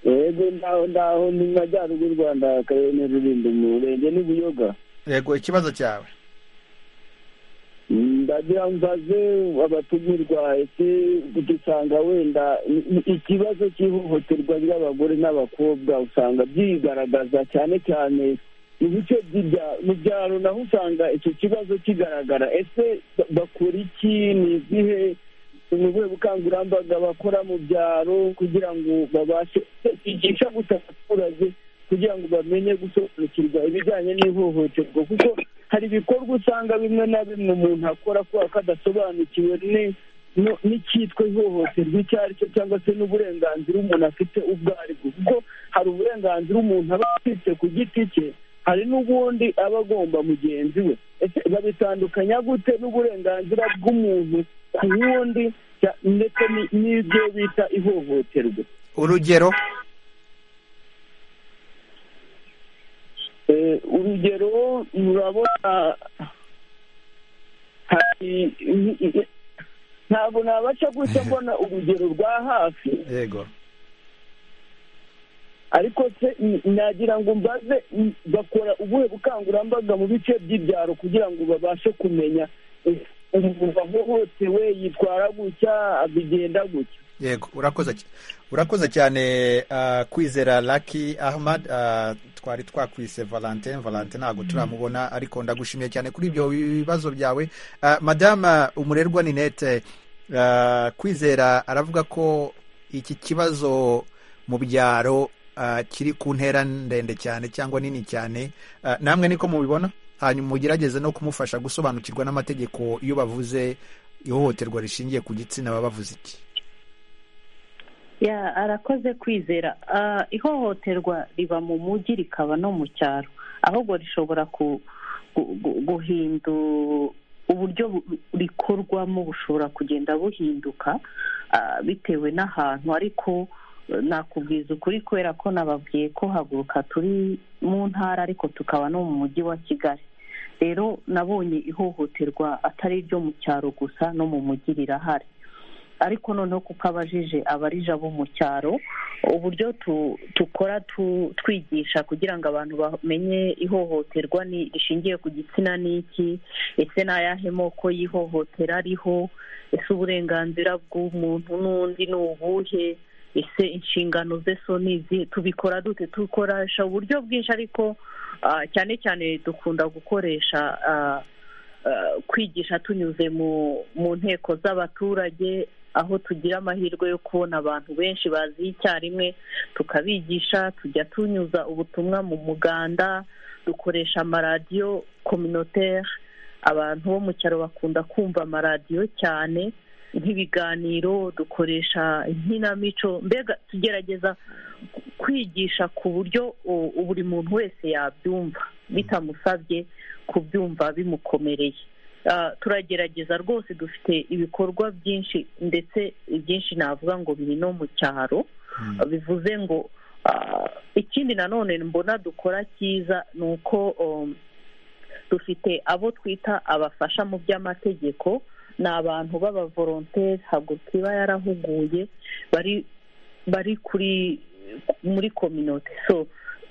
yego ndaho ndaho ni mu majyaruguru y'u rwanda akarere ni rulindo mu murenge ni buyoga yego ikibazo cyawe ndagira mbaze abatumirwa ese dusanga wenda i- i- ikibazo cy'ihohoterwa ry'abagore n'abakobwa usanga byigaragaza cyane cyane mu bice by'ibya- mu byaro naho usanga icyo kibazo kigaragara ese ba- bakora iki ni izihe ni ubuhe bukangurambaga bakora mu byaro kugira ngo babashe igica gusa abaturage kugira ngo bamenye gusobanukirwa ibijyanye n'ihohoterwa kuko hari ibikorwa usanga bimwe na bimwe umuntu akora kubera ko adasobanukiwe ni- no- n'icyitwa ihohoterwa icyo ari cyo cyangwa se n'uburenganzira umuntu afite ubwo aribwo kuko hari uburenganzira umuntu aba afite ku giti cye hari n'ubundi aba agomba mugenzi we ese babitandukanya gute n'uburenganzira bw'umuntu ku wundi cya- ndetse ni- n'ibyo bita ihohoterwa urugero Eh, urugero murabona hari ntabwo nabaca gusa mbona urugero rwa hafi yego ariko se n- nagira ngo mbaze m- bakora ubuhe bukangurambaga mu bice by'ibyaro kugira ngo babashe kumenya eh, umuntu wahohotewe yitwara gutya abigenda gutya yego urakoze cy- urakoze cyane ah, kwizera laki ahmad ah, twari twakwise valentin valentin ntabwo turamubona ariko ndagushimiye cyane kuri ibyo bibazo byawe Ah, madama umurerwa ninete ah, kwizera aravuga ko iki kibazo mu byaro ah, kiri ku ntera ndende cyane cyangwa nini cyane Ah, namwe niko mubibona hanyuma mugerageze no kumufasha gusobanukirwa n'amategeko iyo bavuze ihohoterwa rishingiye ku gitsina baba bavuze iki ya arakoze kwizera Ah, ihohoterwa riba mu mujyi rikaba no mu cyaro ahubwo rishobora ku- gu- gu- guhindu uburyo bu- rikorwamo bushobora kugenda buhinduka ah, bitewe n'ahantu ariko eh, nakubwiza ukuri kubera ko nababwiye ko haguruka turi mu ntara ariko tukaba no mu mujyi wa kigali rero nabonye ihohoterwa atari iryo mu cyaro gusa no mu mujyi rirahari ariko noneho kuko abajije abarija bo mu cyaro uburyo tu- dukora tu- twigisha kugira ngo abantu bamenye ihohoterwa ni- rishingiye ku gitsina ni iki ese ni ayahe moko y'ihohotera ariho ese uburenganzira bw'umuntu n'undi ni ubuhe ese inshingano ze so ni izihe tubikora dute dukoresha uburyo bwinshi ariko ah, cyane cyane dukunda gukoresha ah, eh, kwigisha tunyuze mu mu nteko z'abaturage aho tugira amahirwe yo kubona abantu benshi bazi icyarimwe tukabigisha tujya tunyuza ubutumwa mu muganda dukoresha amaradiyo communautaire abantu bo mu cyaro bakunda kumva amaradiyo cyane nk'ibiganiro dukoresha inkinamico mbega tugerageza kwigisha ku buryo u- buri muntu wese yabyumva bitamusabye kubyumva bimukomereye Ah, turagerageza rwose dufite ibikorwa byinshi ndetse ibyinshi navuga ngo biri no mu cyaro bivuze ngo ah, ikindi nanone mbona dukora cyiza ni uko um, dufite abo twita abafasha mu by'amategeko ni abantu b'abavoronteri haguruka iba yarahuguye bari bari kuri muri kominote so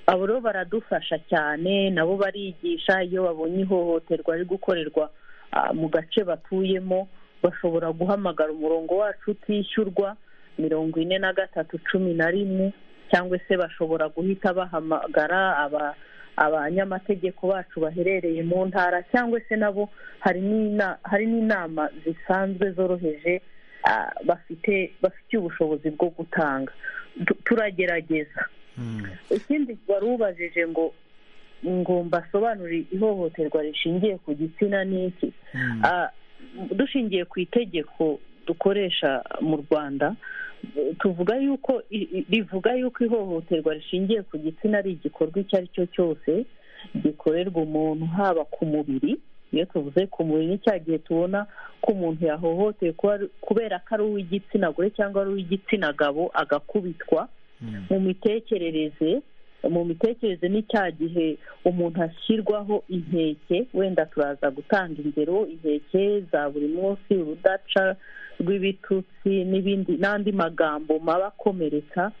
abo rero baradufasha cyane nabo barigisha iyo babonye ihohoterwa riri gukorerwa ah, mu gace batuyemo bashobora guhamagara umurongo wacu utishyurwa mirongo ine na gatatu cumi na rimwe cyangwa se bashobora guhita bahamagara aba abanyamategeko bacu baherereye mu ntara cyangwa se nabo hari n'ina- hari n'inama zisanzwe zoroheje ah, bafite bafitiye ubushobozi bwo gutanga Tu- turagerageza ikindi warubajije ngo ngo mbasobanurire ihohoterwa rishingiye ku gitsina ni iki Ah, dushingiye ku itegeko dukoresha mu rwanda tuvuga yuko rivuga yuko ihohoterwa rishingiye ku gitsina ari igikorwa icyo ari cyo cyose gikorerwa umuntu haba ku mubiri iyo tuvuze ku mubiri ni cya gihe tubona ko umuntu yahohotewe kubera ko ari uw'igitsina gore cyangwa ari uw'igitsina gabo agakubitwa mu mitekerereze mu mitekerereze ni cya gihe umuntu ashyirwaho inkeke wenda turaza gutanga ingero inkeke za buri munsi urudaca rw'ibitutsi n'ibindi n'andi magambo maba akomeretsa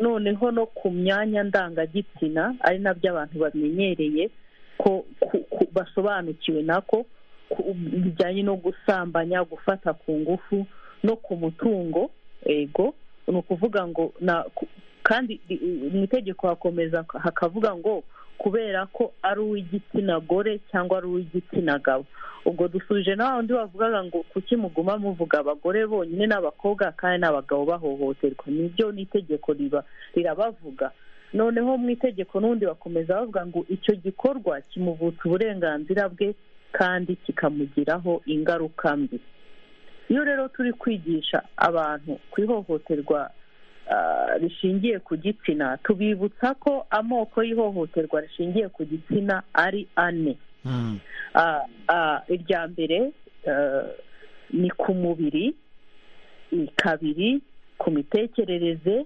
noneho no ku myanya ndangagitsina ari nabyo abantu bamenyereye ko basobanukiwe nako bijyanye no gusambanya gufata ku ngufu no ku mutungo ego ni ukuvuga ngo kandi mu itegeko hakomeza hakavuga ngo kubera ko ari uw'igitsina gore cyangwa ari uw'igitsina gabo ubwo dusubije na wundi bavugaga ngo kuki muguma muvuga abagore bonyine n'abakobwa kandi n'abagabo bahohoterwa nibyo n'itegeko riba rirabavuga noneho mu itegeko n'ubundi bakomeza bavuga ngo icyo gikorwa kimuvutsa uburenganzira bwe kandi kikamugiraho ingaruka mbi iyo rero turi kwigisha abantu ku ihohoterwa rishingiye ku gitsina tubibutsa ko amoko y'ihohoterwa rishingiye ku gitsina ari ane irya mbere ni ku mubiri kabiri ku mitekerereze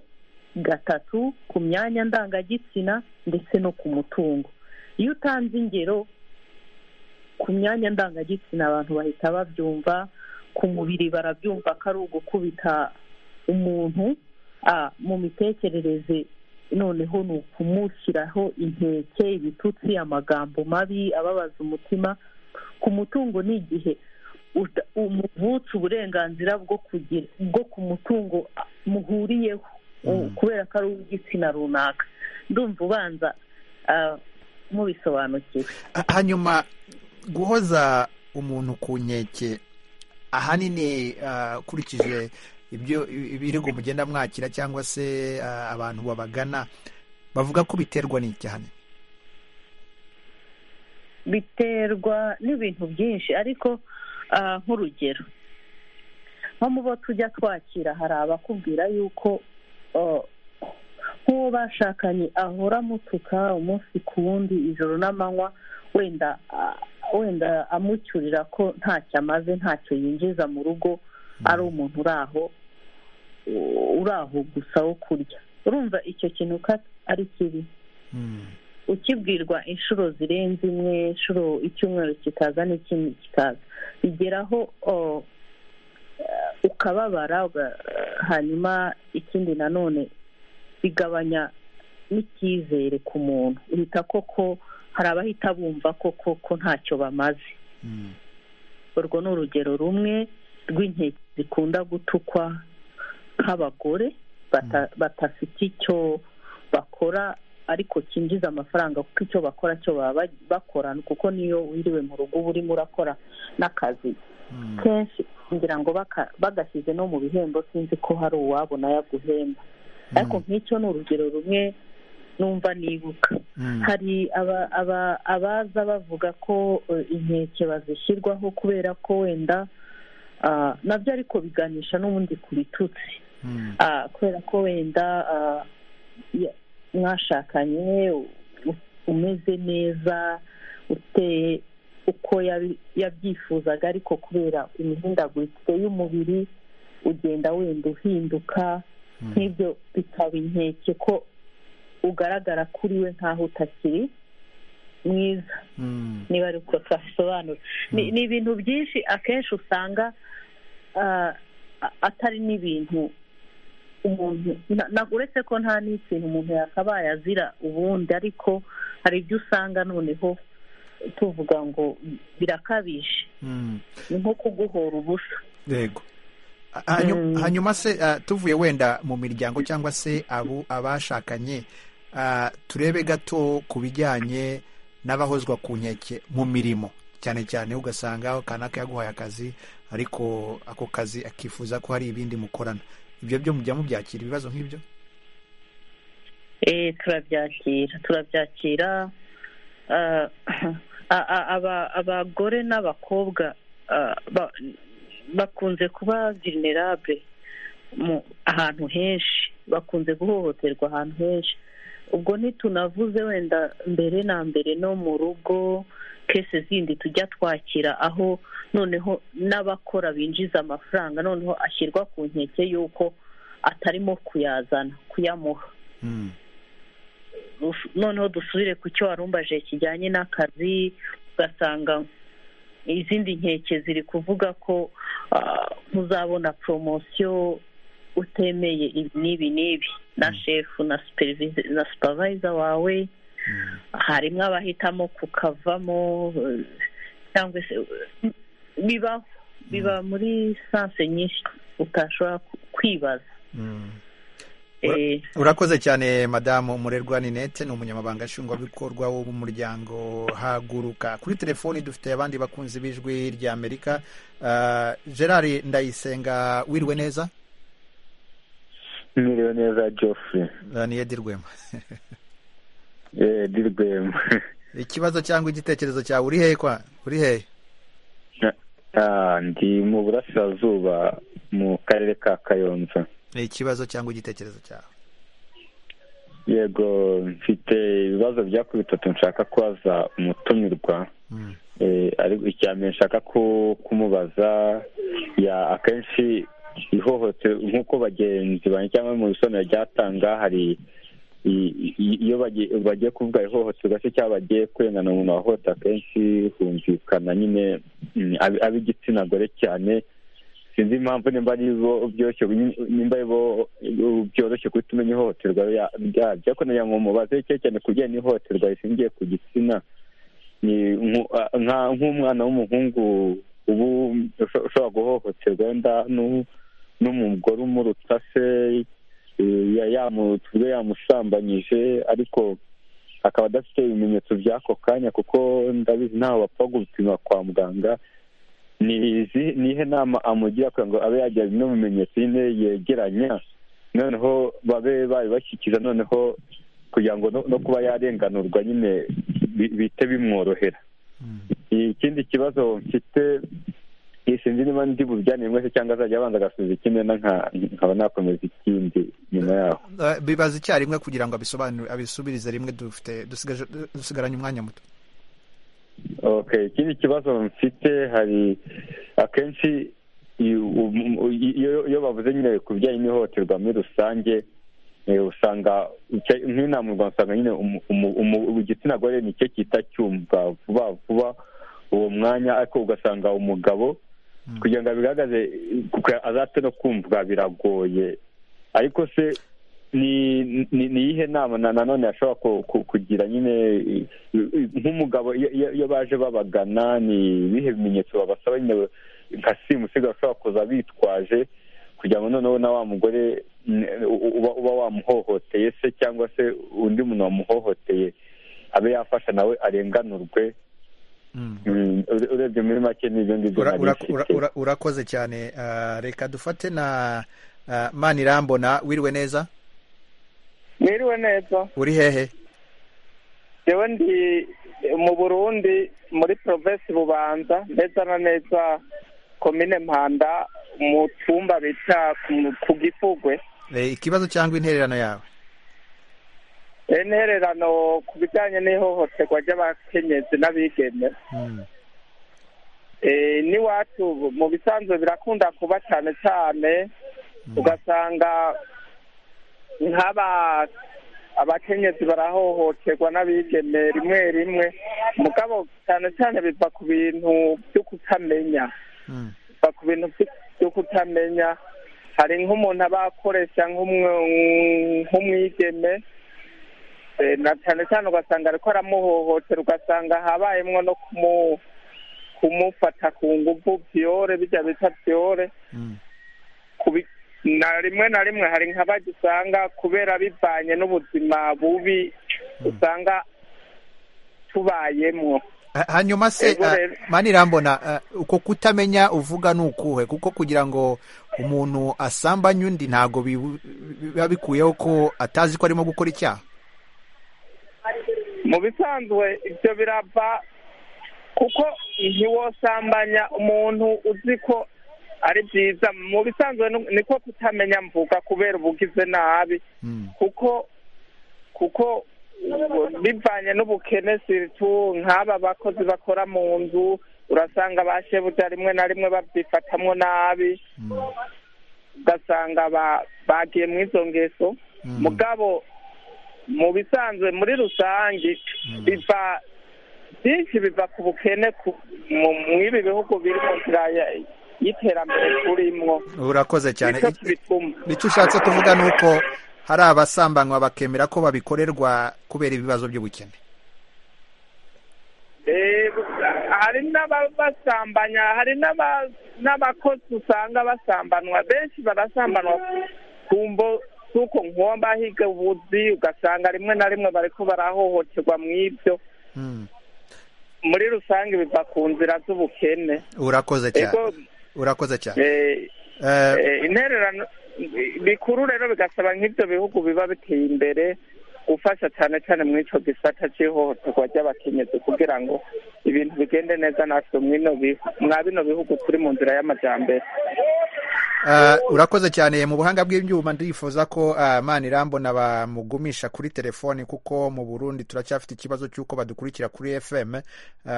gatatu ku myanya ndangagitsina ndetse no ku mutungo iyo utanze ingero ku myanya ndangagitsina abantu bahita babyumva ku mubiri barabyumva ko ari ugukubita umuntu mu mitekerereze noneho ni ukumushyiraho inkeke ibitutsi amagambo mabi ababaza umutima ku mutungo ni igihe umuvutsa uburenganzira bwo ku mutungo muhuriyeho kubera ko ari uw'igitsina runaka ndumva ubanza mubisobanukiwe hanyuma guhoza umuntu ku nkeke ahanini akurikije ibyo ibirego mugenda mwakira cyangwa se abantu babagana bavuga ko biterwa n'icyaha biterwa n'ibintu byinshi ariko nk'urugero nko mu bo tujya twakira hari abakubwira yuko nk'uwo bashakanye ahora amutuka umunsi ku wundi ijoro n'amanywa wenda wenda amucyurira ko ntacyo amaze ntacyo yinjiza mu rugo ari umuntu uri aho uri aho gusa wo kurya urumva icyo kintu uko ari kibi ukibwirwa inshuro zirenze imwe inshuro icyumweru kikaza n'ikindi kikaza bigeraho ukababara hanyuma ikindi nanone bigabanya n'icyizere ku muntu uhita koko hari abahita bumva koko ko ntacyo bamaze urwo ni urugero rumwe rw'inkeke zikunda gutukwa nk'abagore badafite icyo bakora ariko cyinjiza amafaranga kuko icyo bakora cyo baba bakora kuko niyo wiriwe mu rugo uba urimo urakora n'akazi kenshi kugira ngo bagashyize no mu bihembo sinzi ko hari uwabona yaguhemba ariko nk'icyo ni urugero rumwe numva nibuka hari abaza bavuga ko inkeke bazishyirwaho kubera ko wenda nabyo ariko biganisha n'ubundi ku bitutsi kubera ko wenda mwashakanye umeze neza uteye uko yabyifuzaga ariko kubera imihindagurikire y'umubiri ugenda wenda uhinduka nk'ibyo bikaba inkeke ko ugaragara kuri we nk'aho utakiri mwiza niba ari uko twabisobanura ni ibintu byinshi akenshi usanga atari n'ibintu umuntu uretse ko nta n'ikintu umuntu yakabaye azira ubundi ariko hari ibyo usanga noneho tuvuga ngo birakabije ni nko kuguhora ubusa yego hanyuma se tuvuye wenda mu miryango cyangwa se abashakanye turebe gato ku bijyanye n'abahozwa ku nkeke mu mirimo cyane cyane ugasanga kanaka yaguhaye akazi ariko ako kazi akifuza ko hari ibindi mukorana ibyo byo mujya mubyakira ibibazo nk'ibyo turabyakira turabyakira abagore n'abakobwa bakunze kuba vinerabure ahantu henshi bakunze guhohoterwa ahantu henshi ubwo ntitunavuze wenda mbere na mbere no mu rugo kese zindi tujya twakira aho noneho n'abakora binjiza amafaranga noneho ashyirwa ku nkeke y'uko atarimo kuyazana kuyamuha noneho dusubire ku cyo warumbaje kijyanye n'akazi ugasanga izindi nkeke ziri kuvuga ko muzabona poromosiyo utemeye ibi n'ibi n'ibi na shefu na supavayiza wawe harimo abahitamo kukavamo cyangwa se bibaho biba muri sanse nyinshi utashobora kwibaza urakoze cyane madamu murerwa ninete ni umunyamabanga nshingwabikorwa w'umuryango haguruka kuri telefoni dufite abandi bakunzi b'ijwi ry'amerika gerard ndayisenga wiriwe neza mwiriwe neza joffre ni edirwema edirwema ikibazo cyangwa igitekerezo cyawe uri hehe kwa uri hehe ndi mu burasirazuba mu karere ka kayonza ni ikibazo cyangwa igitekerezo cyawe yego mfite ibibazo byakubita bitatu nshaka kubaza umutumirwa ariko mbere nshaka kumubaza akenshi ihohoterwa nk'uko bagenzi banjye cyangwa mu isomero ryatanga hari iyo bagiye kuvuga ihohoterwa se cyangwa bagiye kurengana umuntu wahohotera akenshi humvikana nyine ab'igitsina gore cyane sinzi impamvu nimba ari bo byoroshye nimba ari bo byoroshye guhita umenya ihohoterwa ryabyo ariko nagira ngo mubaze cyane cyane ku bijyanye n'ihohoterwa rishingiye ku gitsina nk'umwana w'umuhungu ubu ushobora guhohoterwa wenda n'umugore umuruta se tuvuge yamusambanyije ariko akaba adafite ibimenyetso by'ako kanya kuko ndabizi ntaho bapfa gupima kwa muganga ni ihe nama amugira kugira ngo abe yagira bimwe mu bimenyetso nyine yegeranya noneneho babe babibashyikiza noneho kugira ngo no kuba yarenganurwa nyine bite bimworohera ikindi kibazo mfite sinzi niba ndi bujyanire mwese cyangwa azajya abanza agasubiza ikindi nkaba nakomeza ikindi nyuma yaho bibaza icyarimwe kugira ngo abisobanure abisubirize rimwe dufite dusigaranye umwanya muto okay ikindi kibazo mfite hari akenshi iyo bavuze nyine ku bijyanye n'ihohoterwa muri rusange usanga nk'inama u rwanda usanga nyine igitsina gore nicyo kita cyumva vuba vuba uwo mwanya ariko ugasanga umugabo kugira ngo abigaragaze azate no kumvwa biragoye ariko se ni iyihe nama nanone yashobora kugira nyine nk'umugabo iyo baje babagana ni ibihe bimenyetso babasaba nyine nka simusiga bashobora kuza bitwaje kugira ngo noneho na wa mugore uba wamuhohoteye se cyangwa se undi muntu wamuhohoteye abe yafasha nawe arenganurwe urebye muri make n'ibyo ngibyo urakoze cyane reka dufate na manirambona wiriwe neza mwiriwe neza uri hehe yewe ndi mu burundi muri provesi bubanza neza na neza komine mpanda mu cyumba bita ku gifugwe ikibazo cyangwa intererano yawe intererano ku bijyanye n'ihohoterwa ry'abakenyezi n'abigeme n'iwacu mu bisanzwe birakunda kuba cyane cyane ugasanga nk'aba abakenyezi barahohoterwa n'abigeme rimwe rimwe mugabo cyane cyane biva ku bintu byo kutamenya biva ku bintu byo kutamenya hari nk'umuntu aba akoresha nk'umwigeme na cyane cyane ugasanga ariko aramuhohotera ugasanga habayemo no kumufata ku ngufu byore bijya bita byore na rimwe na rimwe hari nk'abagisanga kubera bivanye n'ubuzima bubi usanga tubayemo hanyuma se manirambona uko kutamenya uvuga ni ukuhe kuko kugira ngo umuntu asambanye undi ntabwo biba bikuyeho ko atazi ko arimo gukora icyaha mu bisanzwe ibyo birava kuko ntiwosambanya umuntu uzi ko ari byiza mu bisanzwe niko kutamenya mvuga kubera ubugize nabi kuko kuko bivanye n'ubukene siritu nk'aba bakozi bakora mu nzu urasanga ba shebuja rimwe na rimwe babyifatamwo nabi ugasanga bagiye mu izo ngeso mugabo mu bisanzwe muri rusange biva byinshi biva ku bukene mw'ibi bihugu biri mu nzira y'iterambere turimwo urakoze cyane icyo ushatse kuvuga ni uko hari abasambanywa bakemera ko babikorerwa kubera ibibazo by'ubukene hari n'abasambanya hari n'abakozi usanga basambanwa benshi barasambanwa ku mbo z'uko nkomba higa ubuzi ugasanga rimwe na rimwe bariko barahohoterwa mu ibyo muri rusange biva ku nzira z'ubukene urakoze cyane urakoze cyane intererano bikuru rero bigasaba nk'ibyo bihugu biba biteye imbere gufasha cyane cyane muri icyo gisata cy'ihohoterwa ry'abakenyezi kugira ngo ibintu bigende neza natwe mwa bino bihugu turi mu nzira y'amajyambere urakoze cyane mu buhanga bw'ibyuma ndifuza ko mani irambona bamugumisha kuri telefoni kuko mu burundi turacyafite ikibazo cy'uko badukurikira kuri fm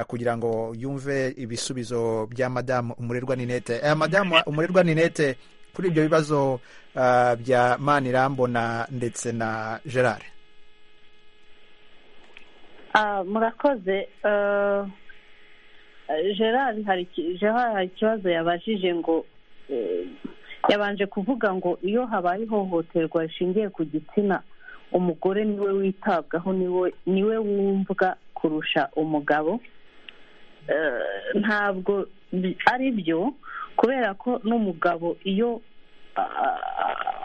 kugira ngo yumve ibisubizo bya madamu umurerwa ninete madamu umurerwa ninete kuri ibyo bibazo bya mani irambona ndetse na gerard murakoze gerard hari ikibazo yabajije ngo yabanje kuvuga ngo iyo habaye ihohoterwa rishingiye ku gitsina umugore niwe witabwaho niwe wumvwa kurusha umugabo ntabwo ari byo kubera ko n'umugabo iyo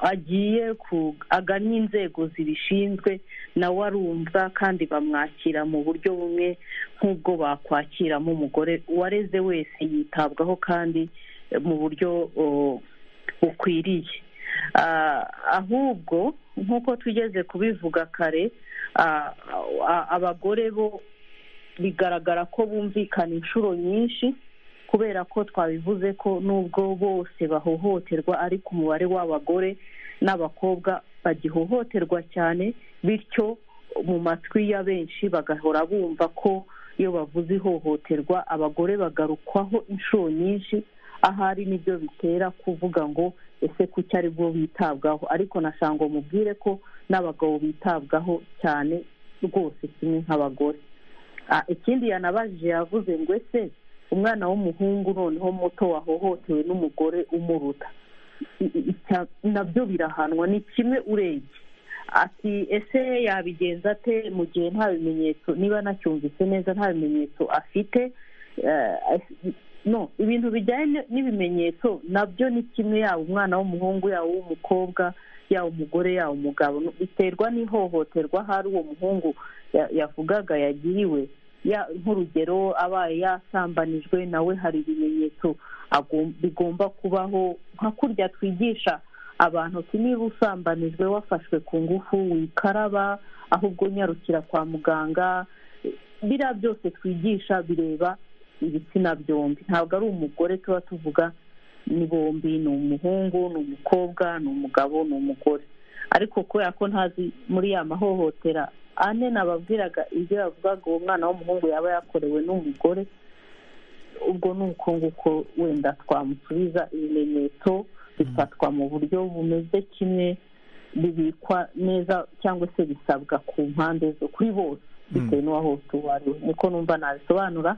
agiye aganye inzego zibishinzwe nawe arumva kandi bamwakira mu buryo bumwe nk'ubwo bakwakiramo umugore uwareze wese yitabwaho kandi mu buryo bukwiriye ahubwo nk'uko tugeze kubivuga kare abagore bo bigaragara ko bumvikana inshuro nyinshi kubera ko twabivuze ko nubwo bose bahohoterwa ariko umubare w'abagore n'abakobwa bagihohoterwa cyane bityo mu matwi ya benshi bagahora bumva ko iyo bavuze ihohoterwa abagore bagarukwaho inshuro nyinshi ahari nibyo bitera kuvuga ngo ese kuki ari bwo bitabwaho ariko nashanga mubwire ko n'abagabo bitabwaho cyane rwose kimwe nk'abagore ikindi yanabajije yavuze ngo ese umwana w'umuhungu noneho muto wahohotewe n'umugore umuruta nabyo birahanwa ni kimwe urebye ati ese yabigenza ate mu gihe nta bimenyetso niba anacyumvise neza nta bimenyetso afite no ibintu bijyanye n'ibimenyetso nabyo ni kimwe yaba umwana w'umuhungu yaba uw'umukobwa yaba umugore yaba umugabo biterwa n'ihohoterwa hari uwo muhungu yavugaga yagiriwe nk'urugero abaye yasambanijwe nawe hari ibimenyetso bigomba kubaho nka kurya twigisha abantu uti niba usambanijwe wafashwe ku ngufu wikaraba ahubwo unyarukira kwa muganga biriya byose twigisha bireba ibitsina byombi ntabwo ari umugore tuba tuvuga ni bombi ni umuhungu ni umukobwa ni umugabo ni umugore ariko kubera ko ntazi muri ya mahohotera ane nababwiraga ibyo yavugaga uwo mwana w'umuhungu yaba yakorewe n'umugore ubwo ni uko nguko wenda twamusubiza ibimenyetso bifatwa mu buryo bumeze kimwe bibikwa neza cyangwa se bisabwa ku mpande zo kuri bose bitewe n'uwahohote uwo ari we niko numva nabisobanura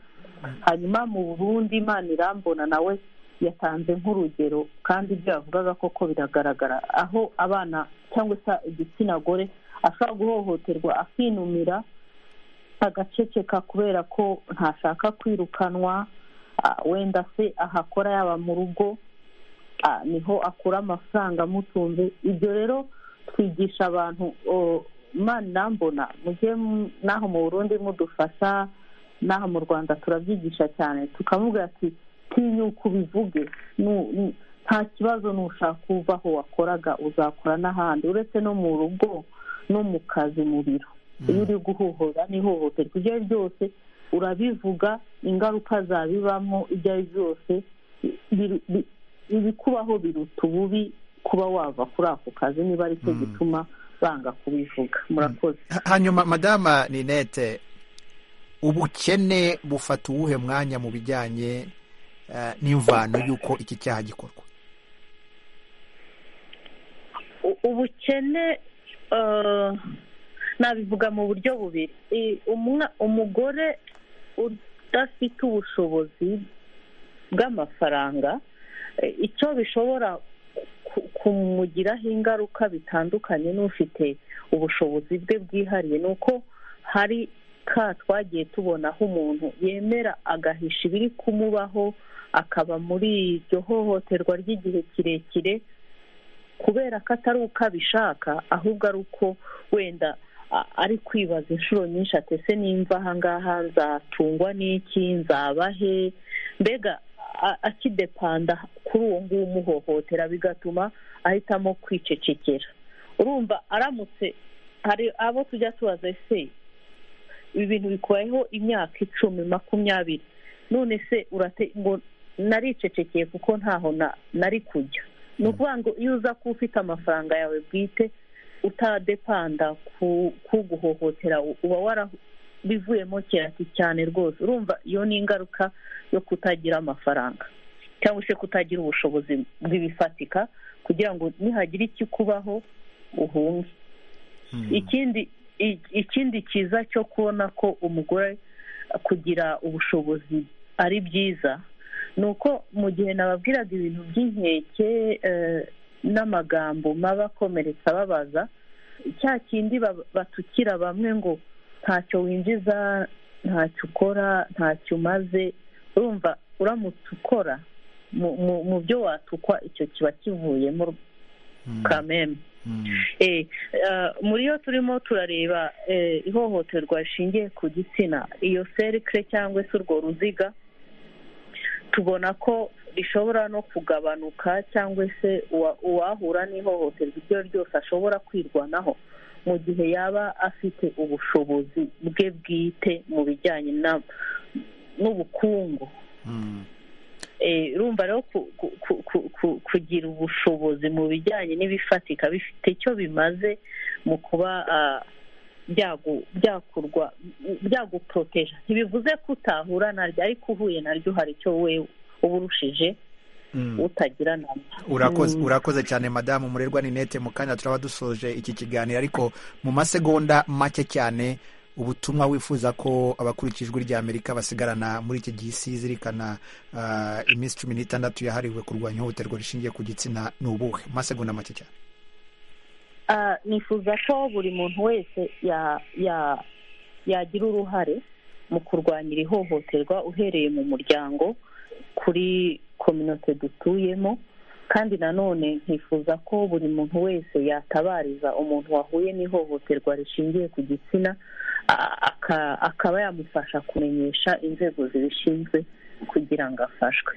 hanyuma mu burundi imana irambona nawe yatanze nk'urugero kandi ibyo yavugaga koko biragaragara aho abana cyangwa se igitsina gore ashobora guhohoterwa akinumira agaceceka kubera ko ntashaka kwirukanwa wenda se ahakora yaba mu rugo niho akura amafaranga amutunze ibyo rero twigisha abantu imana irambona mujye n'aho mu burundi mudufasha n'aha mu rwanda turabyigisha cyane tukamubwira ati tinyuka ubivuge nta kibazo nushaka uva aho wakoraga uzakora n'ahandi uretse no mu rugo no mu kazi mu biro iyo uri guhohora n'ihohoterwa ibyo ari byose urabivuga ingaruka zabibamo ibyo ari byose ibikubaho biruta ububi kuba wava kuri ako kazi niba ari cyo gituma banga kubivuga murakoze hanyuma madama ninete ubukene bufata uwuhe mwanya mu bijyanye eh, n'imvano y'uko iki cyaha gikorwa U- ubukene eh, nabivuga mu buryo bubiri I- umwa- umugore udafite ubushobozi bw'amafaranga eh, icyo bishobora ku- kumugiraho ingaruka bitandukanye n'ufite ubushobozi bwe bwihariye ni uko hari ka twagiye tubona aho umuntu yemera agahisha ibiri kumubaho akaba muri iryo hohoterwa ry'igihe kirekire kubera ko atari uko abishaka ahubwo ari uko wenda a- ari kwibaza inshuro nyinshi ati ese nimva ahangaha nzatungwa n'iki nzaba he mbega a- akidepanda kuri uwo nguwo umuhohotera bigatuma ahitamo kwicecekera urumva aramutse hari abo tujya tubaza ese ibi bintu bikubayeho imyaka icumi makumyabiri none se urate ngo naricecekeye kuko ntaho na- nari kujya ni ukuvuga ngo iyo uza kuba ufite amafaranga yawe bwite utadepanda ku kuguhohotera uba warabivuyemo kirati cyane rwose urumva iyo ni ingaruka yo kutagira amafaranga cyangwa se kutagira ubushobozi bw'ibifatika kugira ngo nihagira ikikubaho uhunge ikindi i- ikindi cyiza cyo kubona ko umugore kugira ubushobozi ari byiza ni uko mu gihe nababwiraga ibintu by'inkeke eh, n'amagambo maba akomeretsa babaza cya kindi ba- batukira bamwe ngo ntacyo winjiza ntacyo ukora ntacyo umaze urumva uramutse ukora mu- mu- mu byo watukwa icyo kiba kivuyemo kameme Eh, eh, muri yo turimo turareba eh, ihohoterwa rishingiye ku gitsina iyo serikire cyangwa se urwo ruziga tubona ko rishobora no kugabanuka cyangwa se uwa- uwahura n'ihohoterwa iryo ari ryo ryose ashobora kwirwanaho mu gihe yaba afite ubushobozi bwe bwite mu bijyanye na- n'ubukungu Eh, urumva rero ku- ku- ku- ku- ku- kugira ubushobozi mu bijyanye n'ibifatika bifite icyo bimaze mu kuba ah, byagu- byakurwa byaguporoteja ntibivuze ko utahura naryo ariko uhuye naryo hari icyo wewe uba urushije utagira nabyo urakoze Mm. urakoze cyane madamu murerwa ninete mu kanya turaba dusoje iki kiganiro ariko mu masegonda make cyane ubutumwa wifuza ko abakurikira ijwi rya amerika basigarana muri iki gihe isi zirikana ah, iminsi cumi n'itandatu yahariwe kurwanya ihohoterwa rishingiye ku gitsina ni ubuhe mu masegonda make cyane Ah, nifuza ko buri muntu wese ya- ya- yagira uruhare mu kurwanya iri hohoterwa uhereye mu muryango kuri kominote dutuyemo kandi nanone nkifuza ko buri muntu wese yatabariza umuntu wahuye n'ihohoterwa rishingiye ku gitsina a- aka- akaba yamufasha kumenyesha inzego zibishinzwe kugira ngo afashwe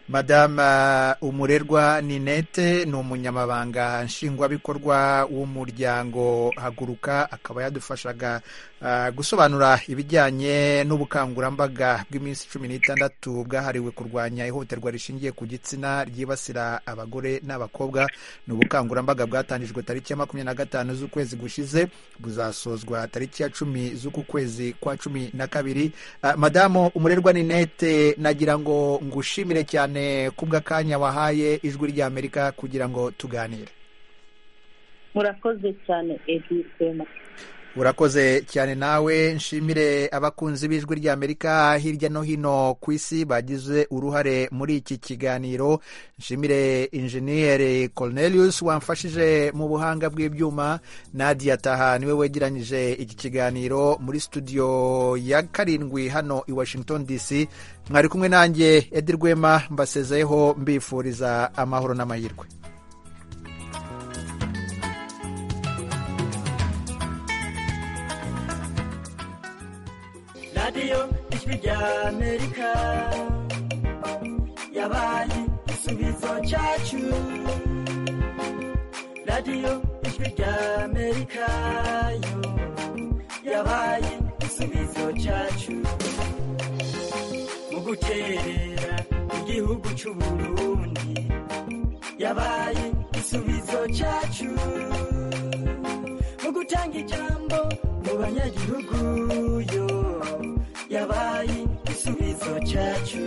madama umurerwa ninete ni umunyamabanga nshingwabikorwa w'umuryango haguruka akaba yadufashaga ah, gusobanura ibijyanye n'ubukangurambaga bw'iminsi cumi n'itandatu bwahariwe kurwanya ihohoterwa rishingiye ku gitsina ryibasira abagore n'abakobwa ni ubukangurambaga bwatangijwe tariki ya makumyabiri na gatanu z'ukwezi gushize buzasozwa tariki ya cumi z'uku kwezi kwa cumi na kabiri Ah, madamu umurerwa ninete nagira ngo ngushimire cyane kubw'akanya wahaye ijwi rya amerika kugira ngo tuganire murakoze cyane edi rwema urakoze cyane nawe nshimire abakunzi b'ijwi rya amerika hirya no hino ku isi bagize uruhare muri iki kiganiro nshimire injeniyeri cornelius wamfashije mu buhanga bw'ibyuma nadia taha niwe wegeranyije iki kiganiro muri studio ya karindwi hano i washington dc mwari kumwe nanjye edi rwema mbasezeyeho mbifuriza amahoro n'amahirwe radiyo ijwi rya amerika yabaye igisubizo cyacu radiyo ijwi rya amerika yo yabaye igisubizo cyacu mu guterera igihugu gihugu cy'uburundi yabaye igisubizo cyacu mu gutanga ijambo mu banyagihugu yo yabaye igisubizo cyacu